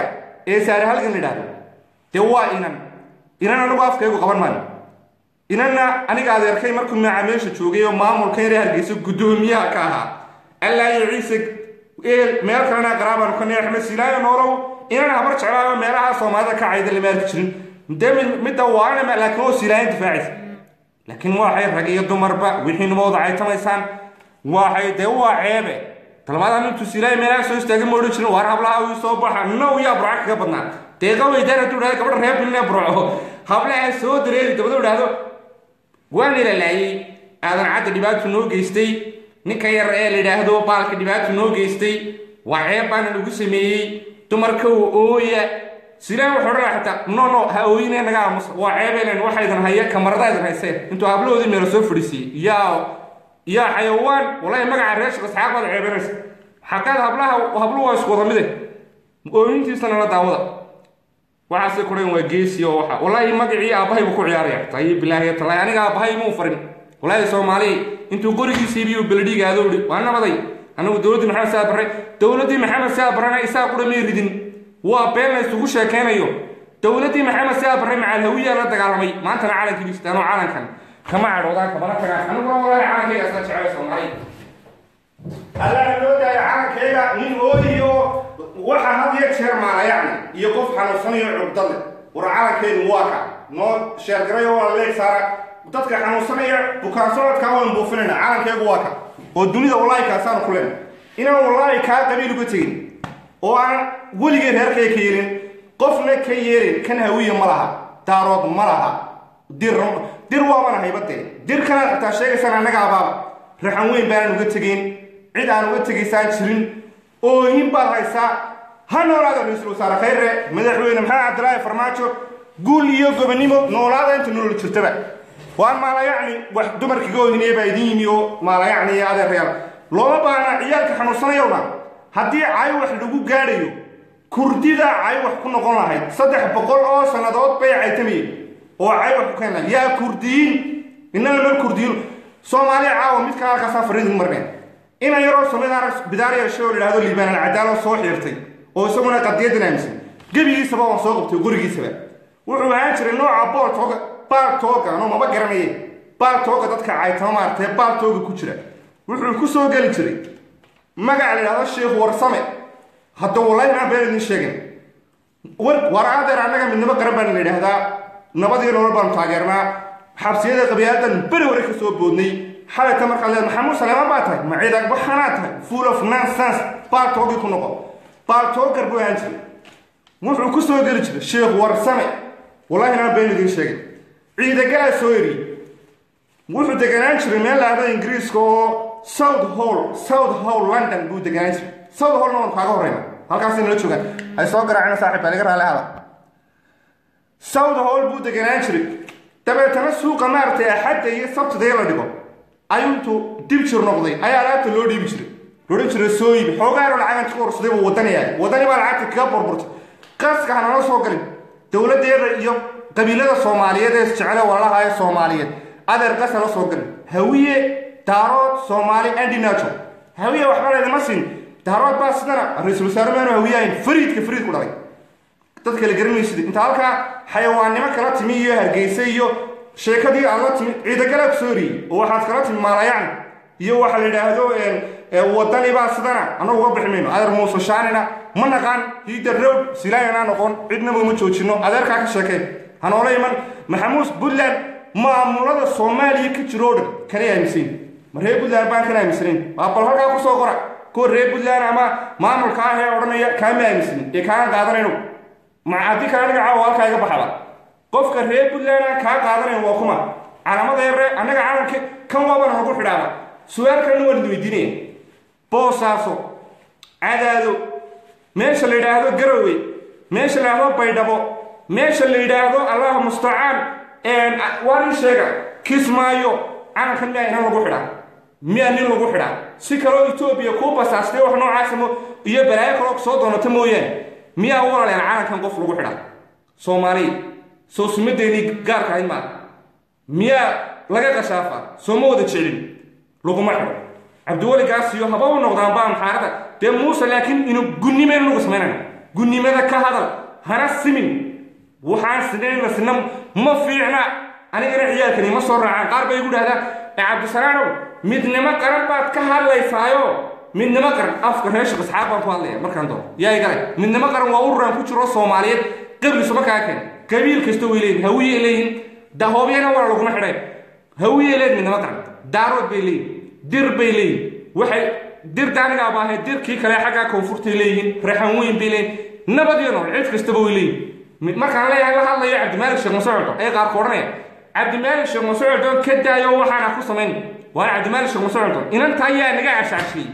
ee saare halgan la idhaahdo dee waa inan inan anigu afkaygu qaban maayo inanna aniga adeerkay markuu maaca meesha joogay oo maamulka yare hargeysa guddoomiyaha ka ahaa allaayo ciise eel meel kalena qaraabaan ka nee axmed silaayo noolow inan habar jeclaayo meelaha soomaalida ka cayda lama arki jirin dee midda waana laakiin oo silaayan difaacaysa laakiin waxay rag iyo dumarba wixii nimooda caytamaysaan waxay dee waa ceebe talmaadaan intuu silaayo meelaha soo istaagay ma odhan jirin waar hablaha uu soo baxa now yaa burca kaga badnaa deeqa weydaan hadduu dhahdo gabadha reer bilne burco hablaha soo dareeri dabaduu dhahdo waa nilalaayey aadan cadda dhibaatu noo geystay ninka yar ee la yidhaahdo baalka dhibaatu noo geystay waa ceeb baana lagu sameeyey dumarka ooya silaan wuxuu odhan xataa no no ha ooyine naga aamusa waa ceebelen waxa idin haya kamarada idin hayseen intuu hablahoodii meelo soo fadhiisiiyey yaa yaa xayawaan walahi magaca reer shaqo saxaaq baad ceebanaysa xaqaad hablaha habluhu waa isku wada mide ooyintiisana la daawada waxaase kudhan waa geesi oo waxa wallaahi magacii aabbahay buu ku ciyaaraya tayi bilaahi talaay aniga aabbahay muu farin wallaahi soomaali intuu qorigiisii biyo beledhiga aadoo dhi waa nabaday anagu dowladdii maxamed saa barre dowladdii maxamed saa barrena isaa qura may ridin waa been la isugu sheekaynayo dowladdii maxamed saa barre macalhawiyaa la dagaalamay maantana calankii dhistaanoo calankan kama cadhoodaan kamana tagaan aniguna wallaahi calankayga isla jecel soomaali allaha loo daayo calankayga nin ooyiyo waxa had iyo jeer maalayacni iyo qof xanuunsanayo cugdad leh war calankaynu waa ka noo sheergaray oo leeg saara dadka xanuunsanaya bukaan socodkaa waan buufinayna calankaygu waa ka oo dunida wallaahi kaasaanu ku lena inaan wallaahi kaa qabiil uga tegin oo aan weligay reerkaya ka yeelin qofna ka yeelin kan hawiya ma laha daarood ma laha dir dir waabana haybadee dir kanaad xitaa sheegaysaan annaga abaaba raxan weyn baanaan uga tegayn cid aan uga tegaysaan jirin ooyin baad haysaa ha noolaada ra-iisul wasaare khayre madaxweyne maxamed cabdilaahi farmaajo guul iyo gobonimo noolaada inta nolol jirtaba waan maalayacni wax dumarkiga oohinaya baa idin yimi oo maalayacni iyo adeerayaal looma baahna ciyaalka xanuunsanayowna haddii cay wax lagu gaadhayo kurdida cay wax ku noqon lahayd saddex boqol oo sannadood bay caytamayeen oo cay wax ku keen lahayd yaa kurdiyiin innana mar kurdiyiin soomaaliya caawa mid kale halkaasaa fariidin marneen inan yaroo soomaalida bidaar yeeshay oo la yidhahdo liibaanan cadaalo soo xiirtay oo isaguna qadiyadan aaminsan gebigiisaba waan soo qabtay gurigiisaba wuxuu ahaan jiray nooca booltooga baaltooga anoo maba garanaye baaltooga dadka caytama maartee baaltooga ku jira wuxuu ku soo geli jiray magaca la yidhahdo sheekh warsame hadda wallahi aan been idin sheegin war war adeer annaga midnimo qaran baan la yidhaahdaa nabadii nolol baanu taageernaa xabsiyada qabiyaadan beri hore ka soo boodnay xalayta markaad leed maxamuud saleemaan baa tahay maciida waxaanaa tahay full of nonsense baaltoogii ku noqo baaltoogar buu ahaan jiray wuxuu ku soo geli jiray sheekh warsame wallahi aan been idin sheegin ciidagalaa soo eriyey wuxuu deganaan jiray meel laahdo ingiriiska oo south hall south hall london buu deganaan jiray south hallna waan kaaga horreyna halkaasay nala joogaan ay soo garaacina saaxiib baa laga raali hada south hall buu deganaan jiray dabeetana suuqa maaragtay axadda iyo sabtidee la dhigo ayuu intuu dib jir noqday ayaa alaabta loo dhiibi jiray loodhan jiray soo iibi xoogaanoo lacagan ka horsaday buu wadani yahay wadani baa lacagta kaga burburtay qaska hanala soo galin dowladdeeda iyo qabiilada soomaaliyeed ee isjecele walaalaha ee soomaaliyeed adeer qas hala soo galin hawiye daarood soomaali andinajo hawiye waxba laydima siin daarood baa sidana ra-iisul wasaare maanu hawiyahayn fariidka fariid ku dhalay dad kale garanmaysid inta halkaa xayawaannimo kala timi iyo hargeysa iyo sheekadii aad la timi ciidagala ku soo eriyey oo waxaad kala timi maalayacni iyo waxa la yidhaahdo wadani baa sidana annagu uga bixi mayno adeer muuse shaanina ma naqaan hiida road silaayana noqon cidnaba uma joojino adeerkaa ka sheekeen hanoola iman maxamuud puntland maamulada soomaaliya ka jiro o dhan kanay aaminsayn ma reer puntland baan kan aaminsanayn waa bal halkaa kusoo qora kuwa reer puntland ama maamulka ah ee odhanaya kaama aaminsanin ee kaaan qaadanayno ma haddii kale aniga caawa halkaa iga baxda qofka reer puntland aan kaa qaadanayn waa kuma calaamada yare annaga calanka kan waabana nagu xidhaaba su-aal kalena waan idin weydiinaya boosaaso cadaado meesha la yidhaahdo garowe meesha la yidhaahdo baydhabo meesha la yidhaahdo allaha mustacaan waa nin sheega kismaayo calankan miyaa inan lagu xidhaa miyaa nin lagu xidhaa si kaloo etoobiya kuu basaastay wax noocaasa iyo balaayo kaloo soo doonata mooyaane miyaa walaleen calankan qof lagu xidhaa soomaaliya soo sumadeennii gaarka ahayd maa miyaa laga qashaafa soo ma wada jecelin laguma xidho cabdiweligaas iyo haba u noqdaan baa maxaarada dee muuse laakiin inu gunnimeen lagu samaynayna gunnimada ka hadal hana simin waxaan sinayna sina ma fiicna anigana ciyaalkani ma soo raacaan qaar bay igu dhahdaa ee cabdisalaanow midnimo qaran baad ka hadlaysaayo midnimo qaran afka reer shaq isxaaq baan ku hadlaya markaan doono yaa igale midnimo qaran waa ururaan ku jiro soomaaliyeed qablisu markaa keen qabiil kasta way leeyihin hawiyey leeyihin dahoobyana waa laguma xidhayn hawiyey leeyihin midnimo qaran daarood bay leeyihin dir bay leeyihin waxay dir daanigaa baahay dirkii kale xaggaa koonfurtay leeyihiin reexan weyn bay leeyihin nabad iyo nool cid kastaba way leeyihin markaan leeyahay la hadlayo cabdimaalik sheekh masocdo ee qaarku odhanaya cabdimaalik sheekh masocdo ka daayo waxaana ku samayn waana cabdimaalik sheekh masocdo inanta ayaa naga cashaashiyey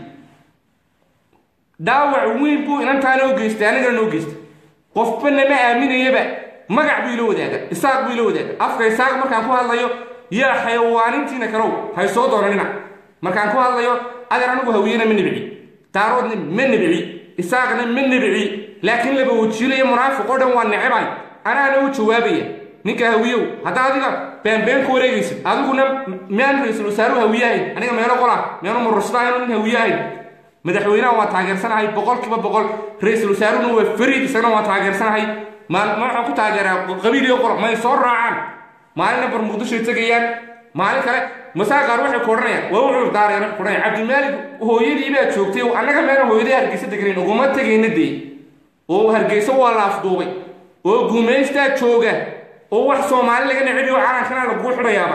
dhaawac weyn buu inantaana u geystay anigana noo geystay qofba nama aaminayaba magac buu ila wadaaga isaaq buu ila wadaaga afka isaaq markaan ku hadlayo yaa xayawaanintiina kalow hay soo doonanina markaan ku hadlayo adeer anigu hawiyena ma nibci daaroodna ma nibci isaaqna ma nibci laakiin laba wajiilo iyo munaafiq oo dhan waa necebay anaana u jawaabaya ninka hawiyow haddaa adiga beenbeen ku wareegaysid adiguna miyaan ra-iisul wasaaruhu hawiye ahayn aniga meelo qola meenu murusadahayn nin hawiye ahayn madaxweynaha waan taageersanahay boqolkiiba boqol ra-iisul wasaaruna waa fariid isagana waan taageersanahay ma waxaan ku taageeraa qabiil iyo qolo may soo raacaan maalina bar muqdishoy tegayaan maalin kale masaa qaar waxay ku odhanayaan waa wuxuu daareen ku odhanaya cabdimaalig hooyadii baa joogtay annaga meena hooyadii hargeysa deganayn uguma tegayna dee oo hargeysa waa la afduubay oo guumaystaa jooga oo wax soomaali laga necebiyo calankana laguu xidhayaaba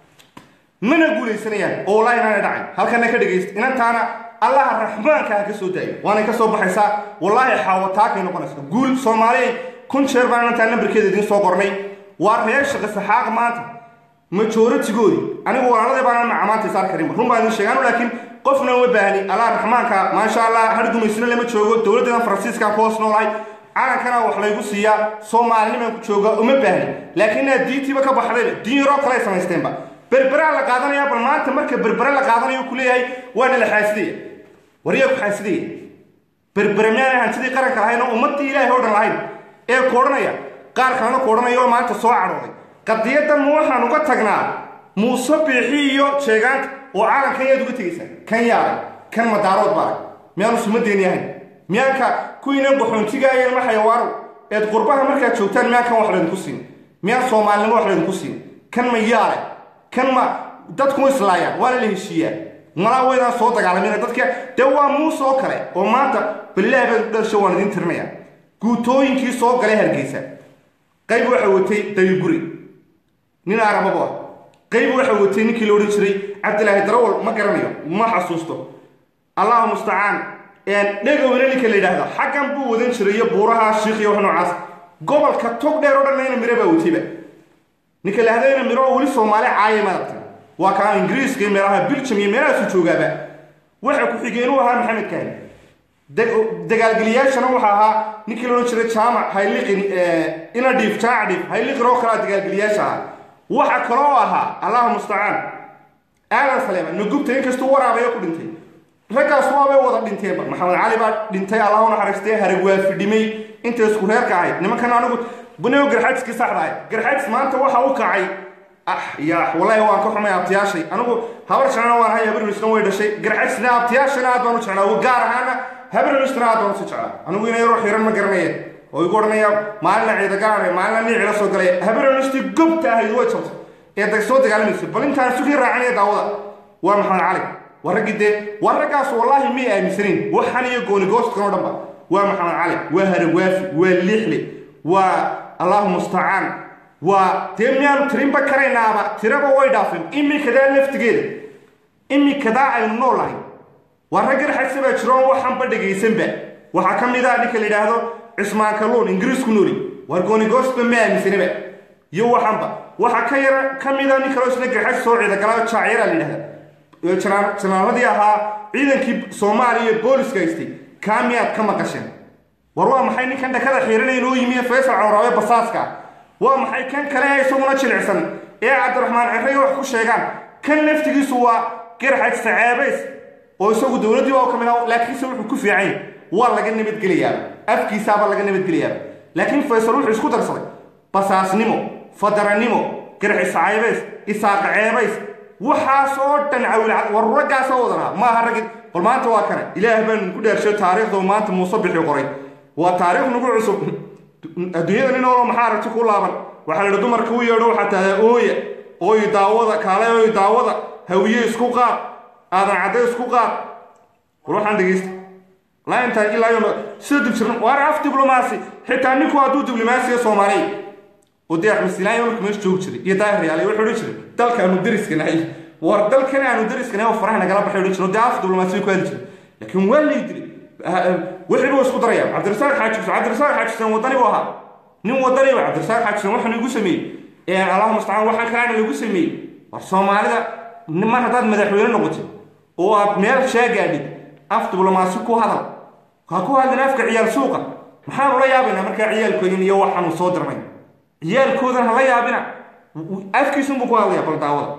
mana guulaysanayaan oo wallaahi inaana dhacay halkana ka dhegaysta inantaana allaha raxmaanka ha ka soo daayo waanay ka soo baxaysaa wallaahi xaawataakay noqonaysa guul soomaaliyay kun jeer baan inantaa nambarkeeda idiin soo qornay waa reer shaqa saxaaq maanta majoritigoodii anigu walaaladii baanan macamaanta isaar karinba run baan idin sheegaan laakiin qofna uma baahni allah raxmaanka maasha allah hargumaysna lama joogo dowladdeedan faransiiska ku hoos noolahay calankana wax laygu siiyaa soomaalinimaan ku jooga uma baahni laakiin inaad diintiiba ka baxdayba diin yaroo kale ay samaysteenba berberaa la qaadanaya bal maanta marka berbere la qaadanayo ku leeyahay waana la xaasidaya waryaa ku xaasidaya berbere miyaana hantidii qaranka lahayn oo ummadii ilaahay oo dhan lahayn ee ku odhanaya qaar kalena ku odhanaya oo maanta soo cadhooday qadiyadan ma waxaan uga tagnaa muuse biixi iyo jeegaanta oo calankan yaad uga tegaysaa kan yaabay kan madaarood baaray miyaanu sumadeeni ahayn miyaanka kuwiinan qaxoontigaaya ilma xayawaanow eed qurbaha markaad joogtaan miyaan kan wax laydinku siin miyaan soomaalinimo wax laydinku siin kan ma yaale kan ma dadku islaayaan waana la heshiiyaa malaa weydaan soo dagaalamina dadka dee waa muuse oo kale oo maanta balilaahi baan dhasho waan idiin tirinayaa guutooyinkii soo galay hargeysa qayb waxa watay dayiguri nin arababo ah qayb waxa watay ninkii la odhan jiray cabdilaahi darawal ma garanayo ma xasuusto allahu mustacaan dhegowna ninka la yidhaahda xaggan buu wadan jiray iyo buuraha shiikh iyo wax noocaas gobolka tog dheer oo dhanna ina miro baa watayba ninka la hadayna miro oo weli soomaali caaya maaragtay waa kaa ingiriiska iyo meelaha biljam iyo meelahaasu joogaaba waxa ku-xigeenuu ahaa maxamed kaani dagaalgeliyaashana waxa ahaa ninkii la odhan jiray jaamac hayliqin ina dhiif jaac dhiif hayliqin oo kalea dagaalgeliyaasha ahaa waxa kaloo ahaa allahu mustacaan aadan saleema nagubta inkastuu waraabayo ku dhintay raggaas waabay wada dhinteenba maxamed cali baa dhintay allah u naxariistay harag waa fidhimay intay isku reerka ahayd nimankan anigu bunigo garxajiskii saxda ahayd garxajis maanta waxa u kacay ah ya wallahi waan ka xumay abtiyaashay anigu habar jeclana waan hay habarnisna way dhashay garxajisna abtiyaashana aad baan u jeclaa gaar ahaana habarnisna aad baan usi jeclaa anigu ina yaroo xiran ma garanaya oo igu odhanaya maalina ciidagaare maalina niicila soo galay habarnistii gobta ahayd way jabtay ee dag soo dagaalamaysa bal intaan sugii raacinaya daawada waa maxamed cali waa raggii dee waa raggaas wallaahi may aaminsanayn waxan iyo goonigoostkan oo dhanba waa maxamed cali waa haragwaafi waa liixle waa allahu mustacaan waa dee miyaanu tirinba karaynaaba tiraba way dhaafeen imikadaa laftigeeda imikadaa aynu nool lahay waa rag garxagsa baa jiroon waxanba dhegaysanba waxaa ka mid ah ninka la yidhaahdo cismaan kalluun ingiriisku nooli waar goonigoostba ma aaminsanaba iyo waxanba waxaa ka yara ka mid a nin kaloo isna garxag soo ciida galaa jaacyara la yidhahda janaaladii ahaa ciidankii soomaaliya iyo booliska haystay kaa miyaad ka maqasheen war waa maxay ninkan dhakada xiiranay noo yimi faysal cawraabe basaaska waa maxay kan kale ee isaguna jilicsan ee cabdiraxmaan cirray wax ku sheegaan kan laftigiisu waa garxaj sacaabays oo isagu dowladdii waa ka mid ah laakiinse wuxuu ku fiican waa laga nabadgelayaaba afkiisaaba laga nabadgelayaaba laakiin faysal wuxuu isku darsaday basaasnimo fadaranimo garxis caybays isaaq ceebays waxaas oo dhan cawilcad war raggaasoo wadanaa maaha raggi bal maanta waa kane ilaah baan ku dhaarsho taariikhda maanta muuse bixi qoray waa taariikh nagu cusub adduunyada nin olo maxaa aragti ku laaban waxaa la yidhi dumarka u yeedho waxaa tahdaa ooya ooy daawada kaale ooy daawada hawiye isku qaad aadan cadde isku qaad war waxaan dhegeysta laa intaa ilaa yo sida dibjiran waar af diblomaasi xitaa ninku hadduu diblomaasiya soomaaliya oo dee axmed silaan marka meesha joogi jiray iyo daahir yaale wuxuu odhan jiray dalkaanu dariska nahay war dalkan aanu dariska nahay oo faraha nagala baxay odhan jiray oo dee af diblomaasi ku hadli jiray laakiin waa lay dilay wixii buu isku daraya cabdirasaaq xaaji xuseen cabdirasaaq xaaji xuseen wadani buu ahaa nin wadani ba cabdirasaaq xaaji xuseen waxaan igu sameeyey allahu mustacaan waxaan kalaana lagu sameeyey war soomaalida mar haddaad madaxweyne noqotid oo aad meel sheegaadhid af diblomaasi ku hadal ha ku hadlin afka ciyaal suuqa maxaanu la yaabaynaa markaa ciyaalkoodin iyo waxaanu soo dirnay ciyaalkoodan hala yaabina afkiisunbuu ku hadlaya bal daawada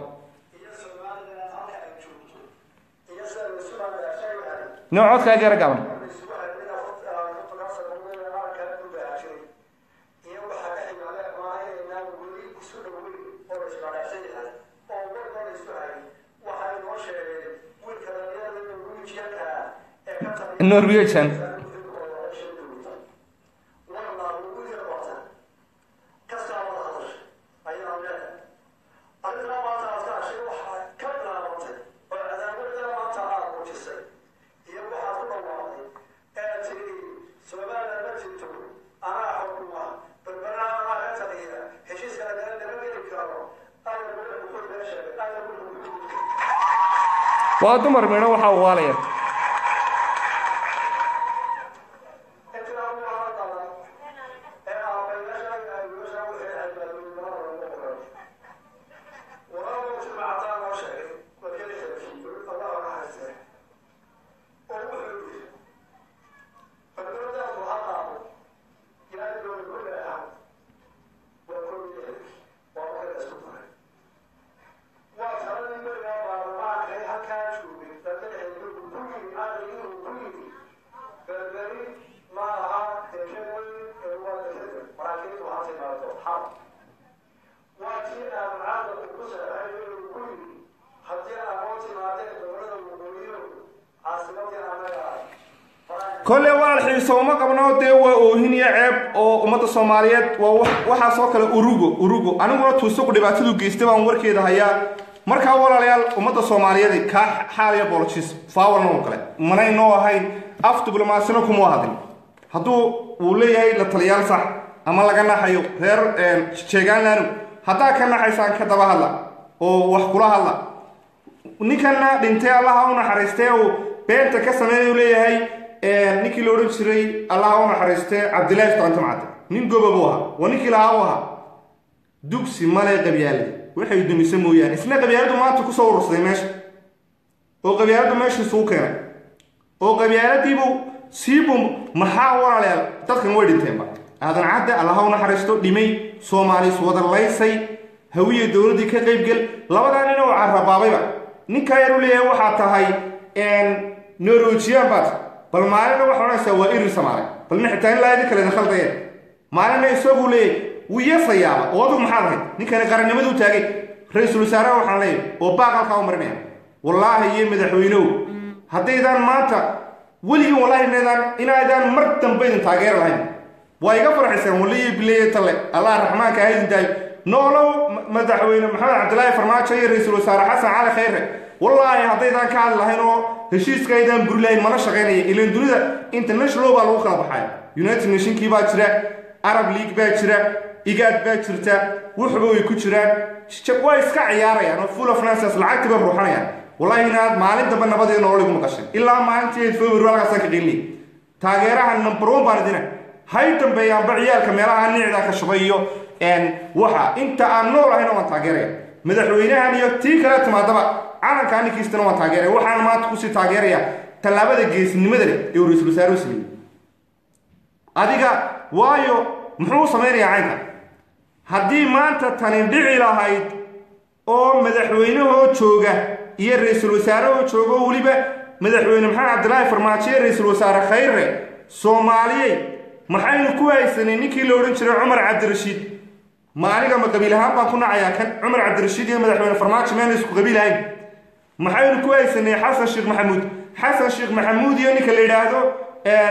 no codkaa gaara gaaban norwegian waa dumar midho waxaa waalaya kolle walaal xiiso uma qabno dee waa oohin iyo ceeb oo ummadda soomaaliyeed waa waxaasoo kale urugo urugo aniguna tuusuqu dhibaatadu geystay baan warkeeda hayaa markaa walaalayaal ummadda soomaaliyeed kaa xaaliya bolojis faawarna oo kale manay noo ahayn af diblomaasina kuma hadin hadduu uu leeyahay la taliyaal sax ama laga naxayo reer jeegaanlaanu haddaa ka naxaysaan ka daba hadla oo wax kula hadla ninkanna dhintay allaha u naxariistee uu beenta ka sameynay leeyahay ninkii la odhan jiray allaha u naxariistee cabdillahi istarante macade nin goba buu ahaa waa ninkii lahaa u ahaa dugsi male qabyaaladi waxay dumise mooyaane isna qabyaaladu maanta kusoo urursaday meesha oo qabyaaladu meesha isugu keenay oo qabyaaladiibuu siibu maxaa walaalayaal dadkan way dhinteenba aadan cadde allaha u naxariisto dhimay soomaalis wada laysay hawiye dowladdii ka qaybgel labadaa nin oo carabaabayba ninkaa yar u leeyahay waxaa tahay norwejiyan baad bal maalina waxa odhanaysaa waa irir samaale balna xitaa in laadi kale khaldayeen maalina isagu leeyahy wuu yeesayaaba oo adugu maxaad ahayd ninkani qarannimaduu taagay ra-iisul wasaaraha waxaan leeyahy oo baaq halkaa u marinaya wallaahi iyo madaxweynow haddaydaan maanta weligin wallaahi inaydaan inaydaan mar dambe idin taageeri lahayn waa iga farxaysaan waliyo bileeye talle allah raxmaanka ha idin daayo noolow madaxweyne maxamed cabdilaahi farmaajo iyo ra-iisul wasaare xasan cali khayre wallaahi haddaydaan ka hadli lahayn oo heshiiska aydaan buri lahayn mana shaqaynaya ilan dunida international baa lagu kala baxaya united nationkii baa jira arab league baa jira igaad baa jirta wuxuba way ku jiraan waa iska ciyaarayaan oo full of nances lacagtii bay ruuxanayaan wallahi inaad maalin dambe nabadii nolol igu maqashay ilaa maalintii february halkaasaan ka qilinay taageeraha number one baan idina hay dambeeyaanba ciyaalka meelaha nicdaa ka shubay iyo waxa inta aan nool ahayna waan taageeraya madaxweynahan iyo tii kale timaadaba calanka aninkiistana waan taageeraya waxaan maanta kusii taageeraya tallaabada geesinimada leh ee uu ra-iisul wasaare u sameeyey adiga waayo muxuu samaynayaa caynka haddii maanta tani dhici lahayd oo madaxweynahoo jooga iyo ra-iisul wasaarehoo jooga oo weliba madaxweyne maxamed cabdilaahi farmaajo iyo ra-iisul wasaare khayre soomaaliyey maxaynu ku haysanay ninkii la odhan jiray cumar cabdirashiid ma aniga ma qabiil ahaan baan ku nacayaa kan cumar cabdirashiid iyo madaxweyne farmaajo meena isku qabiil ahayn maxaynu ku haysanay xasan sheekh maxamuud xasan sheekh maxamuud iyo ninka la yidhaahdo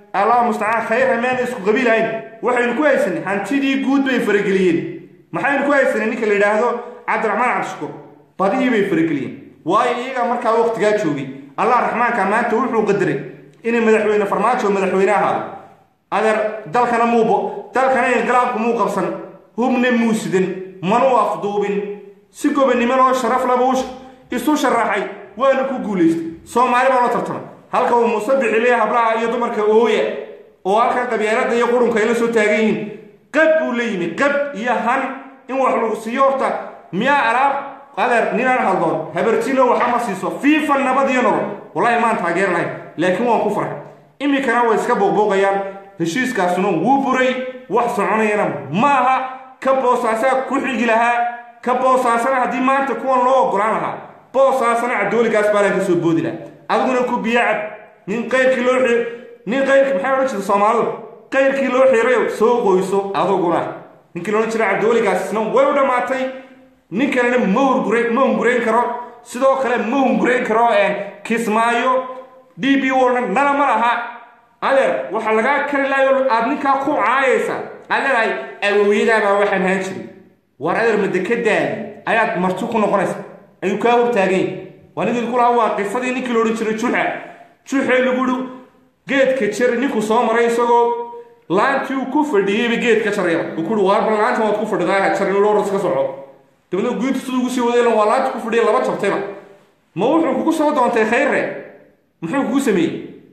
allah mustacaan khayra meana isku qabiilahayn waxaynu ku haysanay hantidii guud bay farageliyeen maxaynu ku haysanay ninka la yidhaahdo cabdiraxmaan cabdishukuur badihii bay farageliyeen waayo iyagaa markaa waqtigaa joogay allah raxmaanka maanta wuxuu qadaray inay madaxweyne farmaajo madaxweyne ahaado adeer dalkana muubo dalkana inqilaabku muu qabsan hubna muu sidan manuu afduubin si gobonnimo oo sharaf laba isu sharaxay waana ku guulaystay soomaali baa loo tartamay halka uu muuse bixiliya hablaha iyo dumarka ooya oo halkan qabyaalada iyo qurunka ay la soo taagan yihiin qab buu la yimi qab iyo han in wax lagu siiyo horta miyaa alaab adeer ninaan haldoon habartino waxama siiso fiifa nabad iyo nolol wallahi maan taageer lahayn laakiin waan ku farxay iminkana way iska booqbooqayaan heshiiskaasuna wuu buray wax soconayana maaha ka boosaasaa ku xigi lahaa ka boosaasana haddii maanta kuwan loo ogolaan lahaa boosaasana cabdooligaas baalan ka soo boodi laha adiguna ku biyacab nin qayrkii loo xir nin qayrkii maxay odhan jirta soomaalidu qayrkii loo xirayo soo qoyso aduguna ninkii loodhan jira cabdooligaas isna way u dhammaatay nin kalena ma hungure ma hungurayn karo sidoo kale ma hungurayn karo kismaayo d b warna nala ma laha adeer waxaa lagaa kari lahayo aad ninkaa ku caayaysa aad leedahay awowiyadaabaa waxaan haan jiray war adeer madekadaadi ayaad marti ku noqonaysa ayuu kaa hortaagany waa ninkii ku lahaa waa qisadii ninkii la odhan jiray juxa juxee lagu yihi geedka jar ninkuu soo maray isagoo laantii uu ku fadhiyeyba geed ka jaraya uu ku yihi waarba laanta waad ku fadhidaa jarin looras ka soco dabadna guinta siduu ugu sii wadayna waa laanta ku fadhiya laba jabtayba ma wuxuu kugu soo doontay khayre muxuu kugu sameeyey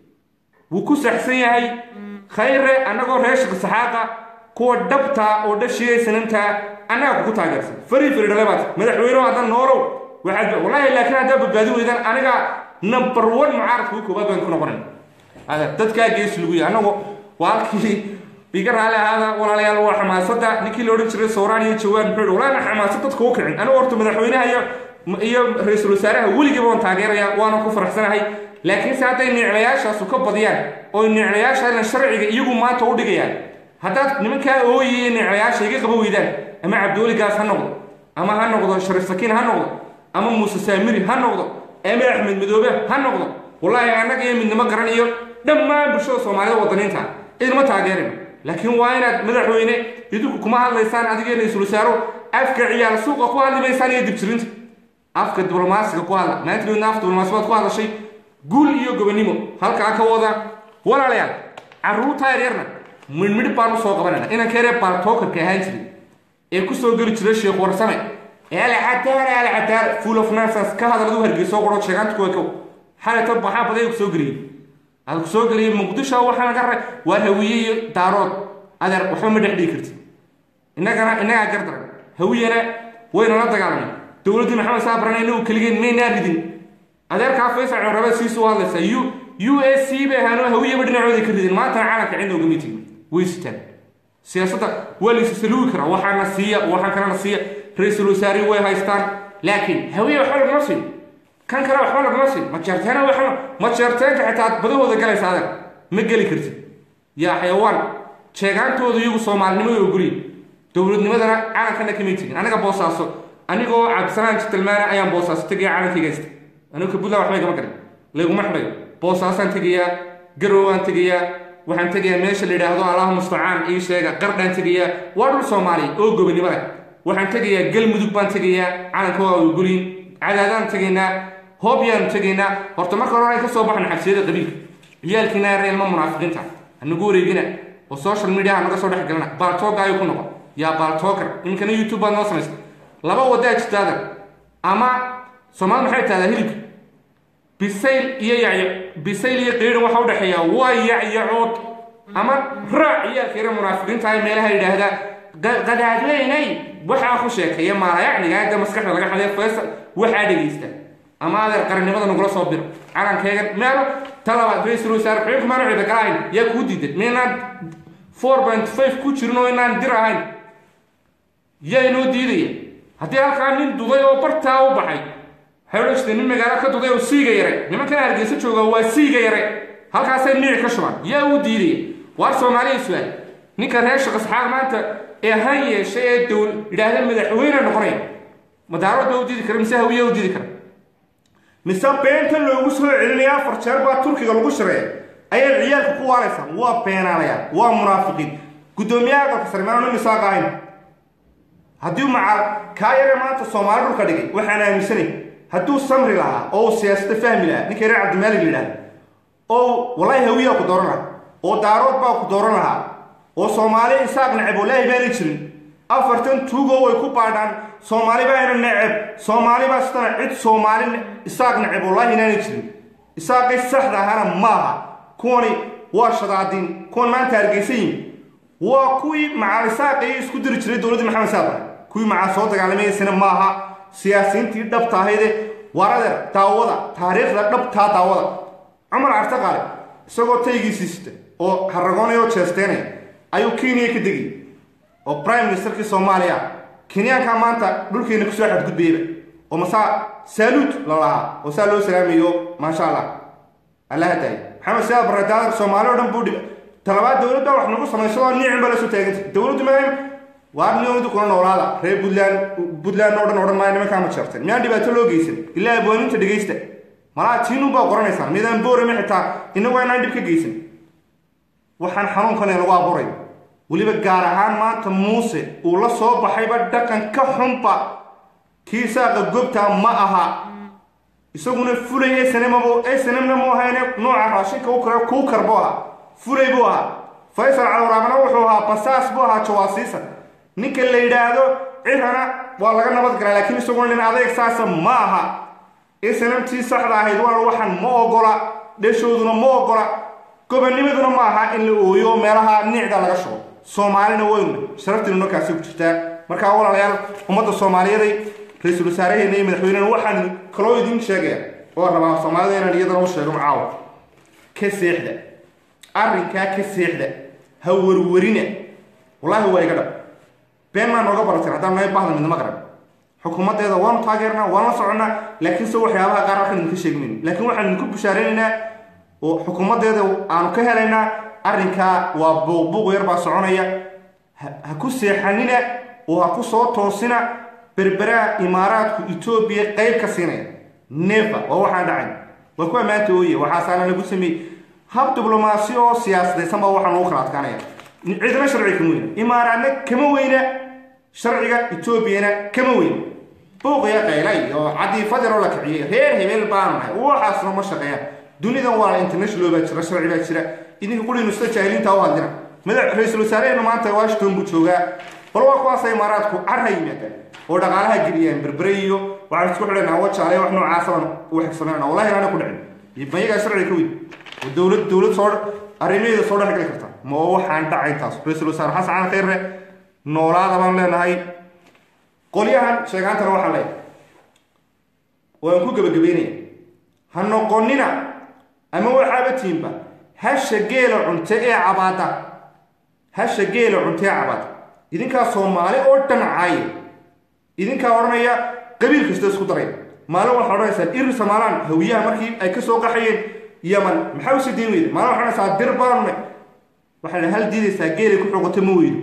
wuu ku saxsan yahay khayre annagoo reer shaqsaxaaqa kuwa dhabtaa oo dhashiyay sanantaa annaga kugu taageersan fari fari dhalebaad madaxweyneho haddan noolow waxaad wallaahi laakiin haddaa badbaadi weydaan aniga number one mucaaradka ugu koobaad baan ku noqonayn ada dadkaa geesi lagu yahay annagu waa halkii iga raali ahaada walaalayaal waa xamaasadda ninkii la odhan jiray sawraan iyo jawaan muxuu yihi walaana xamaasad dadka u kicin anigu horta madaxweynaha iyo iyo ra-iisul wasaaraha weligiiba waan taageeraya waana ku faraxsanahay laakiinse hadday niclayaashaasu ka badiyaan oo niclayaashaana sharciga iyagu maanta u dhigayaan haddaad nimankaa ooyaya niclayaasha iga qaba weydaan ama cabdiweligaas ha noqdo ama ha noqdo sharif sakiin ha noqdo ama muuse saamiri ha noqdo ama axmed midoobe ha noqdo wallaahi annaga iyo midnimo garan iyo dhammaan bulshada soomaalida wadaniinta idinma taageerin laakiin waa inaad madaxweyne idinku kuma hadlaysaan adiga ra-iisul wasaaro afka ciyaal suuqa ku hadli maysaan iyo dibjirinta afka diblomaasiga ku hadla maantana af diblomaasibaad ku hadlashay guul iyo gobonimo halkaa ka wada walaalayaal carruurta yaryarna midhmidh baan u soo qabanayna inanka yaree baaltookarka ahaan jiray ee ku soo geli jiray sheekh warsame ee alcadaar alcadaar full of nonsense ka hadaladu hargeyso qoro sheegaanta kuwa kow xalata maxaa baday ku soo geliyey aad ku soo geliyey muqdisho waxaa naga ra waa hawiye iyo daarood adeer waxba ma dhex dhigi karti innagana innagaa gardaran hawiyana wayna la dagaalamay dowladdii maxamed saabarana inagu keligeen maynaa ridin adeerkaa faysal curabe siisu hadlaysa u u s c bay ahaanoo hawiyaba dhinacooda ka ridin maantana caalamka cidna ugama tegin way sitaan siyaasadda waa laysu saluugi karaa waxaana siiya waxaan kalena siiya ra-iisul wasaarihi way haystaan laakiin hawiye waxba lagama siin kan kale waxba lagama siin majeerteena waxba majeerteenka xitaa aad badahooda galaysa adeer ma geli kartid yaa xayawaan sheegaantooda iyagu soomaalinimo ay ogoliyin dowladnimadana calankana kamay tegin aniga boosaaso anigoo cabdisalaan jitalmaana ayaan boosaaso tegaya calankayga haysta anigu ka buntland waxba igama garin layguma xidhayo boosaasaan tegayaa garowaan tegayaa waxaan tegayaa meesha la yidhaahdo allahu mustacaan ii sheega qardhaan tegayaa waa dhul soomaaliya oo gobonimo leh waxaan tegayaa galmudug baan tegayaa calanka waa ogoliyin cadaadaan tegaynaa hoobyaan tegaynaa horta marka hore ay ka soo baxan xabsiyada qabiilka ciyaalkiina reelma munaafiqiinta hanagu wareegina oo social media naga soo dhex galana baaltooga ayuu ku noqon yaa baaltoogar iminkana youtube baad noo samaysa laba wadaa jirtaadan ama soomaali maxay tahdaa hilibka bisayl iyo yacyo bisayl iyo qiirin waxa u dhexeeya waa yacyacood ama raac ciyaalka yare munaafiqiinta ay meelaha yidhaahdaa qadaadweynay waxaa ku sheekeeya maalayacniga hadda maskaxda laga xaday faysal waxaa dhegaysta ama adeer qarannimada nagula soo biro calankayga meelo talabaad ra-iisul wasaare xubinka maanu cida galahayn yaa kuu diidan maynaan four point five ku jirin oo inaan dir ahayn yaa inoo diidaya haddii halkaa nin duday oo bartaa u baxay waxay odhan jirtay nin magaalo ka duday oo siiga yare nimankan hargeysa jooga waa siiga yare halkaasay niic ka shubaan yaa u diidaya waar soomaaliya su'aal ninka reer shaqasxaaq maanta ee han yeeshay ee dowl yidhaahda madaxweyne noqonaya madaarad baa u diidi kara mise hawiya u diidi kara mise beenta loogu soo celinaya afar jeer baa turkiga lagu shireeya ayaad ciyaalka ku waalaysaan waa beenaanayaan waa munaafiqiin guddoomiyaha aqalka sare maanu nin isaaq ahayn haddii maca kaa yare maanta soomaali dhulka dhigay waxaan aaminsanay hadduu samri lahaa oo uu siyaasada fahmi lahaa ninka reer cabdimaalig la yidhahda oo wallaahi hawiyaa ku dooran lahaa oo daarood baa ku dooran lahaa oo soomaali isaaq neceb wallaahi baanay jirin afartan tuugo way ku baadhaan soomaali baana neceb soomaali baa sidana cid soomaali isaaq neceb wallaahi inaanay jirin isaaqay saxda ahana maaha kuwani waa shadaadiin kuwan maanta hargeysa yimi waa kuwii macaal isaaqii isku diri jiray dowladdii maxamed saadar kuwii macaa soo dagaalamaysana maaha siyaasiyiintii dhabta ahayde waradeer daawada taariikhda dhabtaa daawada cumar carte qaale isagoo taygiisii sita oo haragoonaya oo jeesteynaya ayuu kenya ka degay oo prime ministerkii soomaaliya kenyaankaa maanta dhulkeena kusoo xadgudbayaba oo masaa saaluud lolahaa oo saa loo salaamayo maasha allah alla hadaaya maxamed siyaad baradaadar soomaali o dhan buu dhib talabaad dowladda wax nagu samaysadoo niicin baa lasoo taaganta dowladdu maadaam waa niyoodu kuna noolaada reer puntland puntland oo dhan odhan maayo nimankaa ma jeerteen miyaan dhibaato loo geysan ilaa abwaaninta dhegaysta malaa tiinun baa qoranaysaan midaan boorame xitaa inagu inaan dhib ka geysan waxaan xanuunkan lagu abuuray weliba gaar ahaan maanta muuse uu la soo baxayba dhaqan ka xunba kii saaqa gobtaa ma aha isaguna fulay snmb snmna mu ahayne nooca raashinka u kare kuu kar buu ahaa fulay buu ahaa faysal calwaraabna wuxuu ahaa basaas buu ahaa jawaasiisa ninka la yidhaahdo cirana waa laga nabad galaa laakiin isaguna nin adayg saasa ma aha snmtii saxda ahayd waa waxaan ma ogola dheshooduna ma ogola gobonimaduna ma aha in la ooyo meelaha nicda laga shugo soomaalina waynu sharaftiinu markaasi ku jirtaa markaa walaalayaal ummadda soomaaliyeeday ra-iisul wasaaraheena iyo madaxweynena waxaan kaloo idiin sheegaya oo rabaa soomaalida inaan iyadana u sheego caawa ka seexda arrinkaa ka seexda ha warwarina wallaahi waa iga dhab been maa nooga barateen haddaan naga bahda midnimo qaran xukuumaddeeda waanu taageernaa waan la soconnaa laakiinse waxyaabaha qaar waxaan idinka sheegmayno laakiin waxaan idinku bushaaraynaynaa oo xukuumaddeeda aanu ka helaynaa arrinkaa waa buuqbuuq yar baa soconaya ha ku seexanina oo ha ku soo toosina berberaha imaaraadku etoobiya qayb ka siinaya nefa waa waxaan dhacayn waa ku ammaanta ooye waxaasaana lagu sameeyey hab diblomaasi oo siyaasadaysan baa waxaan ugu kala adkaanaya cidna sharciga kama weyna imaaraadna kama weyna sharciga etoobiyana kama weyna buuqiya qayla iyo cadiifadinoo la kiciyey reer hebel baanu nahay waxaasna ma shaqeeyaan dunidan waa international baa jira sharci baa jira idinka qurinu sida jaahiliinta u hadlina madax ra-iisul wasaarehena maanta washington buu joogaa bal waa kuwaasa imaaraadku carha yimaadaan oo dhaqaalaha geliyaan berbere iyo waxaan isku xidhanaa wajaale wax noocaasabaan u xigsamayna wallahi inaana ku dhicin mayagaa sharciga ka weyn oo dowlad dowlad soo arrimaheeda soo dhex gali karta ma oo waxaan dhacayn taas ra-iisul wasaare xasan cali khayre noolaada baan leenahay qolyahan sheegaantana waxaan leeyahay waan ku gebagabeynaya ha noqonina ama waxaaba tiimba hasha geela cunte ee cabaada hasha geela cunte ee cabaada idinkaa soomaali oo dhan caaye idinkaa odhanaya qabiil kasta isku daraya maalin waxaa odhanaysaan iri somaalaan hawiyaha markii ay ka soo qaxayeen yaman maxaa usii diin weyda maalin waxaa odhanaysaa dir baanne waxaana hal diidaysaa geelay ku xogoto ma weydo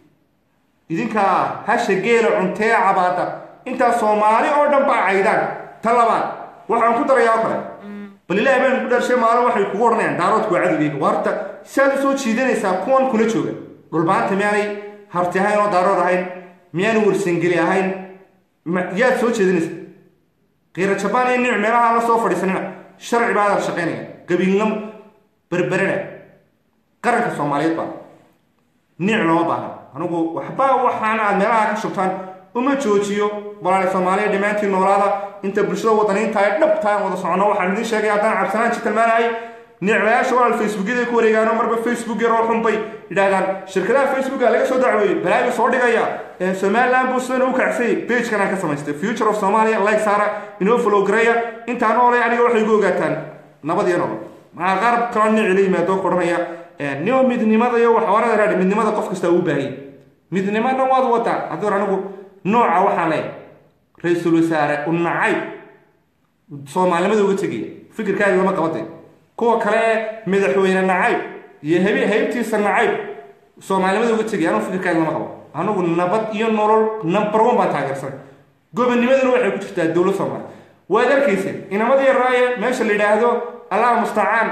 idinkaa hasha geela cunte ee cabaada intaa soomaali oo dhan baa caydaan ta labaad waxaan ku darayaa oo kale bal ilaahi baan ku dharshay maalin waxay kugu odhanayaan daaroodku waa cadowgeyga waarta siaad u soo jiidanaysaa kuwan kuna jooga dhulbaanta miyaanay harti ahayn oo daarood ahayn miyaanay warsangeli ahayn yaad soo jeedinaysa kiira jabaan iyo nic meelaha la soo fadhiisanina sharci baadaan shaqaynaya qabiilnimo berberena qaranka soomaaliyeed baa nic looma baahna anigu waxba waxaana aad meelaha ka shubtaan uma joojiyo walaali soomaaliya dhammaantiin noolaada inta bulshada wadaniinta ay dhabtaan wada socono waxaan idiin sheegay haddaan cabsanaan jitalmaanahay nicmayaasha walaal facebookyada ku wareegaano marba facebook yaroo xun bay yidhaahdaan shirkadaha facebooka laga soo dacweeyey balaaga soo dhigaya somaliland buu sidan u kacsay pagekan aan ka samaystay future of somalia like saara inoo follow gareeya intaan noolay aniga waxay igu ogaataan nabad iyo nolol maxaa qaar kaloo nici la yimaado ku odhanaya nio midnimada iyo waxawarada raadhi midnimada qof kasta uu baahiyey midnimada waad wadaan haddii hor anigu nooca waxaa leeyahay ra-iisul wasaare u nacayb soomaalinimada uga tegaya fikirkaaga lama qabatay kuwa kale ee madaxweyne nacayb iyo heb haybtiisa nacayb soomaalinimada uga tegaya anugu fikirkaaga lama qabo anigu nabad iyo nolol number one baan taageersanay gobonimaduna waxay ku jirtaa dowlad soomaaliya waad arkayseen inamadii raaye meesha la yidhaahdo allah mustacaan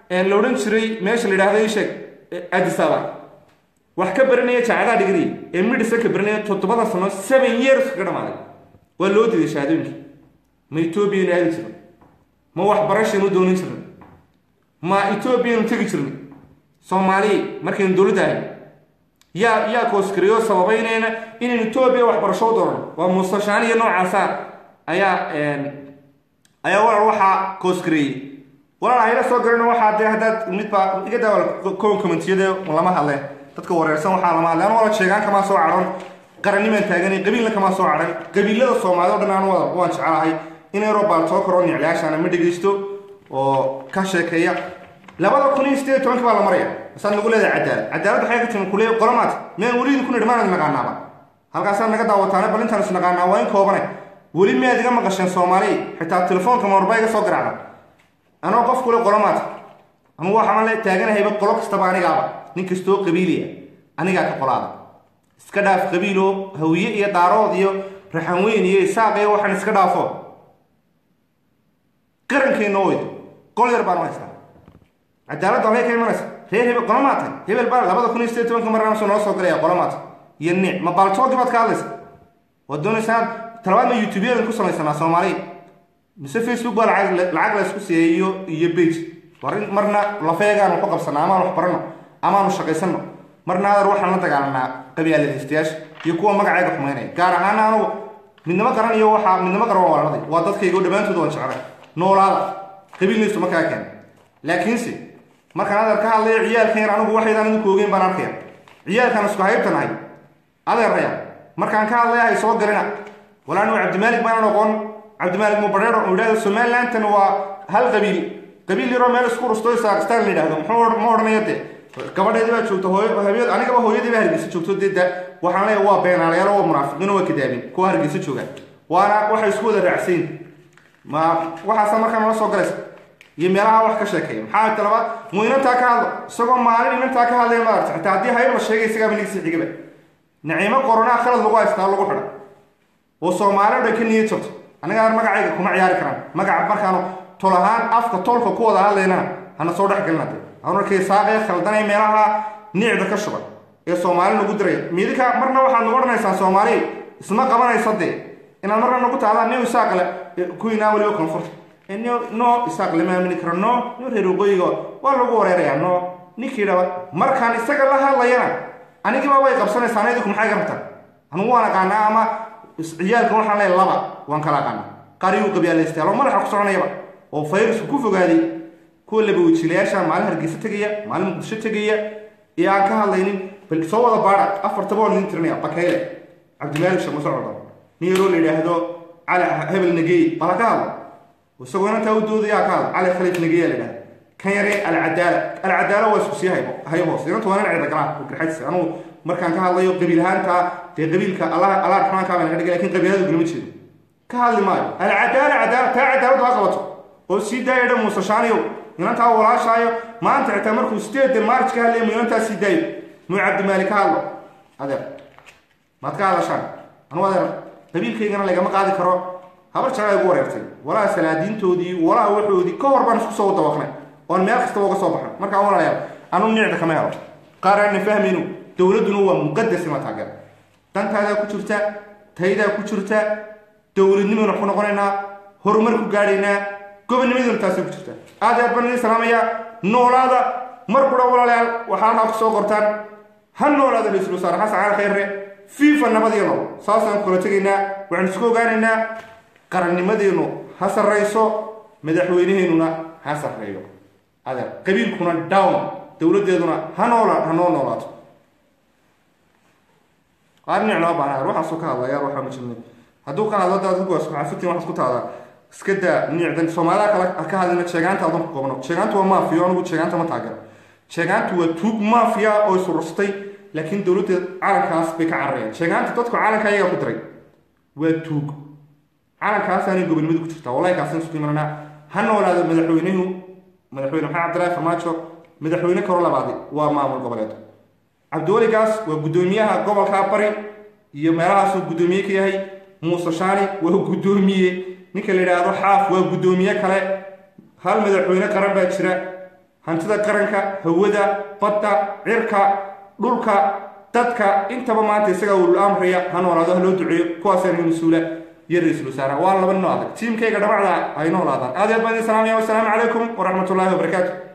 la odhan jiray meesha la yidhahdo isheeg adisaba wax ka baranaya jaacadaha dhigriya ee midhisa ka baranaya toddobada sano seven years kaga dhamaaday waa loo diiday shahaadooyinkii ma etoobiyanu aadi jirna ma waxbarashaynu doonin jirna ma etoobiyanu tegi jirna soomaaliya markaynu dowladda ahay yaa yaa kooskariyo sababaynayna inaynu etoobiya waxbarasho u dooran waa muusashaaniya noocaasa ayaa ayaa walaal waxaa kooskareeyey walaal hayla soo garana waxaa dee haddaad midbaa iga daawal kowan commentiyada lama hadle dadka wareersan waxaa lama hadle anu wala sheegaan kamaa soo cadhon qarannimaan taaganay qabiilna kamaa soo cadhan qabiilada soomaalida o dhan anu wada waan jecelahay in eurobal soo karo niclayaashaana ma dhegaysto oo ka sheekeeya labada kun iyo sideed tobanka baa la maraya masaad nagu leedahay cadaalad cadaalad waxay ka timi kule qolomaad miyaan weliidi ku nidhi maanad naqaanaaba halkaasaad naga daawataane bal intaan is naqaanaa waa in koobane weli miyaad iga maqasheen soomaaliya xitaa telefoonka moorba iga soo garacda anoo qof kule qolomaad anugu waxaan le taaganahayba qolo kastaba anigaaba nin kastoo qabiiliya anigaa ka qolaada iska dhaaf qabiilo hawiye iyo daarood iyo raxanweyn iyo isaaq iyo waxaan iska dhaafo qarankeenna oydo qol yar baan u haystaa cadaaladda halkay ka imanaysa reer hebel qolo maatay hebel baa labada kun iyo sideed tobanka marnaasu noo soo galaya qolo maata iyo nic ma baaltoogi baad ka hadlaysa waad doonaysaa talabaad ma youtubeyadan ku samaysanaa soomaaliya mise facebook baa lacag lacag la isku siiyey iyo iyo bage war in marna lafeegaan waxu qabsanaa amaan wax barano amaanu shaqaysano marna adar waxaan la dagaalanaa qabyaaladaystayaasha iyo kuwa magacayga xumaynaya gaar ahaana anugu midnimo qaran iyo waxaa midnimo qaran waa walaladay waa dadkayga dhammaantood waan jeclay noolaada qabiilnaysu markaa keena laakiinse markaan adeer ka hadlayo ciyaalkan anigu waxaydaan idinku ogeyn baan arkaya ciyaalkan isku haybtanahay adeeraya markaan ka hadlaya hay soo galina walaa anigu cabdimaalik baanan oqon cabdimaalik mubareero oo yidhahdo somalilantan waa hal qabiil qabiil yaroo meel isku rusto saakistaan la yidhahdo muxuu ma odhanaya dee gabadheedii baa joogta hooy habeed anigaba hooyadii baa hargeysa joogto dee da waxaan leeyahay waa beenaalayaal waa munaafiqiin waa kadaabin kuwa hargeysa joogaan waana waxay isku wada raacsayn ma waxaasa markaa nala soo galaysa iyo meelaha wax ka sheekeeya maxaa talabaad muu inantaa ka hadlo isagoo maalin inantaa ka hadlaya maaragta xitaa haddii hayb la sheegay isagaaba nigsi xigaba naciimo qoronaa khalad lagu haystaa lagu xidha oo soomaali dhan ka niyad jabto aniga magacayga kuma ciyaari karaan magaca markaanu tol ahaan afka tolka ku wada hadlaynana hana soo dhex gelina de anarkay saaqee khaldanay meelaha nicda ka shuban ee soomaali nagu diray midika marna waxaad nagu odhanaysaan soomaali isma qabanaysa dee inaad marna nagu tahdaan nin isaaqle kuwinaa weliba koonfurta no isaaq lama aamini karo no no reer waqooyiga waa lagu wareerayaa no ninkii dhaba markaan isaga la hadlayana anigiiba way qabsanaysaa idinku maxay ka rabtaan anugu waan aqaanaa ama ciyaalka waxaan leeyahay laba waan kala aqaanaa qariyuu qabyaalaystayaal oo madaxa ku soconayaba oo fayrasku ku fogaaday kuwa labawajiilayaasha maalin hargeysa tegaya maalin muqdisho tegaya ee aan ka hadlaynin bal soo wada baadha afartaba waan idin tirinaya bakayle cabdimaalik sheekh muuse cordon nin yaroo la yidhaahdo cali hebel nageey bal ha ka hadlo isagoo inantaa u doodaya ha ka hadlo cali khaliif nageeya la yidhahda kan yaree alcadaala alcadaala waa isku sii haybo hay hoos inantu waa nin cida galaan oo garxadiisa anugu markaan ka hadlayo qabiilhaanta dee qabiilka allah allah raxmaankaa baa naga dhigay lakin qabiilada gulama jeedo ka hadli maayo alcadaala cadaala taa cadaaladu ha qabato oo sii daaya dhan muusashaaniyow inantaa walaashaayo maanta xitaa markuu sideedda maarj ka hadlaya mu inantaa sii daayo muu cabdimaali ka hadlo adeer maad ka hadashaan anu adeer qabiilkaygana lagama qaadi karo habar jeclaa igu wareertay walaa salaadiintoodii walaa waxoodii ka hor baan isku soo dawaqnay oon meel kastaba uga soo baxnay markaa walaalayaal anu nicda kama helo qaar aanna fahmayno dowladduna waa muqadas ima taageer dantaadaa ku jirta taydaa ku jirta dowladnimaynu ku noqonaynaa horumar ku gaadhaynaa gobonnimaduna taasay ku jirta aad aad baan idin salaamaya noolaada mar kudha walaalayaal waxaana ku soo qortaan ha noolaada ra-iisul wasaare xasan cali khayre fiifa nabadiyo nool saasaan kula tegaynaa waxaan isku ogaanaynaa qarannimadeenu ha sarrayso madaxweynaheennuna ha sarreeyo adeer qabiilkuna down dowladdeeduna ha noola ha noo noolaato qaar nicna ma baana waxaasoo ka hadlaya waxaa ma jirnay hadduu ka hadlo daad kuwaas waxaa fitin waxaad ku tahdaa iska daa nicdan soomaalida kale ka hadlina sheegaanta adan ku qabno sheegaantu waa maafiya anigu sheegaanta ma taageero sheegaantu waa tuug maafiya oo isurustay laakiin dowladda calankaas bay ka cararayaan sheegaanta dadku calanka ayagaa ku diray waa tuug calankaasaanay gobonimadu ku jirtaa wallahi kaasan isku imananaa ha noolaado madaxweynuhu madaxweyne maxamed cabdillaahi farmaajo madaxweyne karo labaadi waa maamul goboleed cabdiweligaas waa guddoomiyaha gobolka bari iyo meelahaasuu guddoomiye ka yahay muuse shaani waa guddoomiye ninka la yidhaahdo xaaf waa guddoomiye kale hal madaxweyne qaran baa jira hantida qaranka hawada badda cirka dhulka dadka intaba maanta isagaa uu amraya ha noolaado ha loo duceeyo kuwaasaan mas-uula iyo ra-iisul wasaaraha waa laba nin oo adag tiimkayga dhabacda ay noolaadaan aad iyo aad baan idin salaamaya wasalaamu calaykum waraxmatullaahi wabarakaatu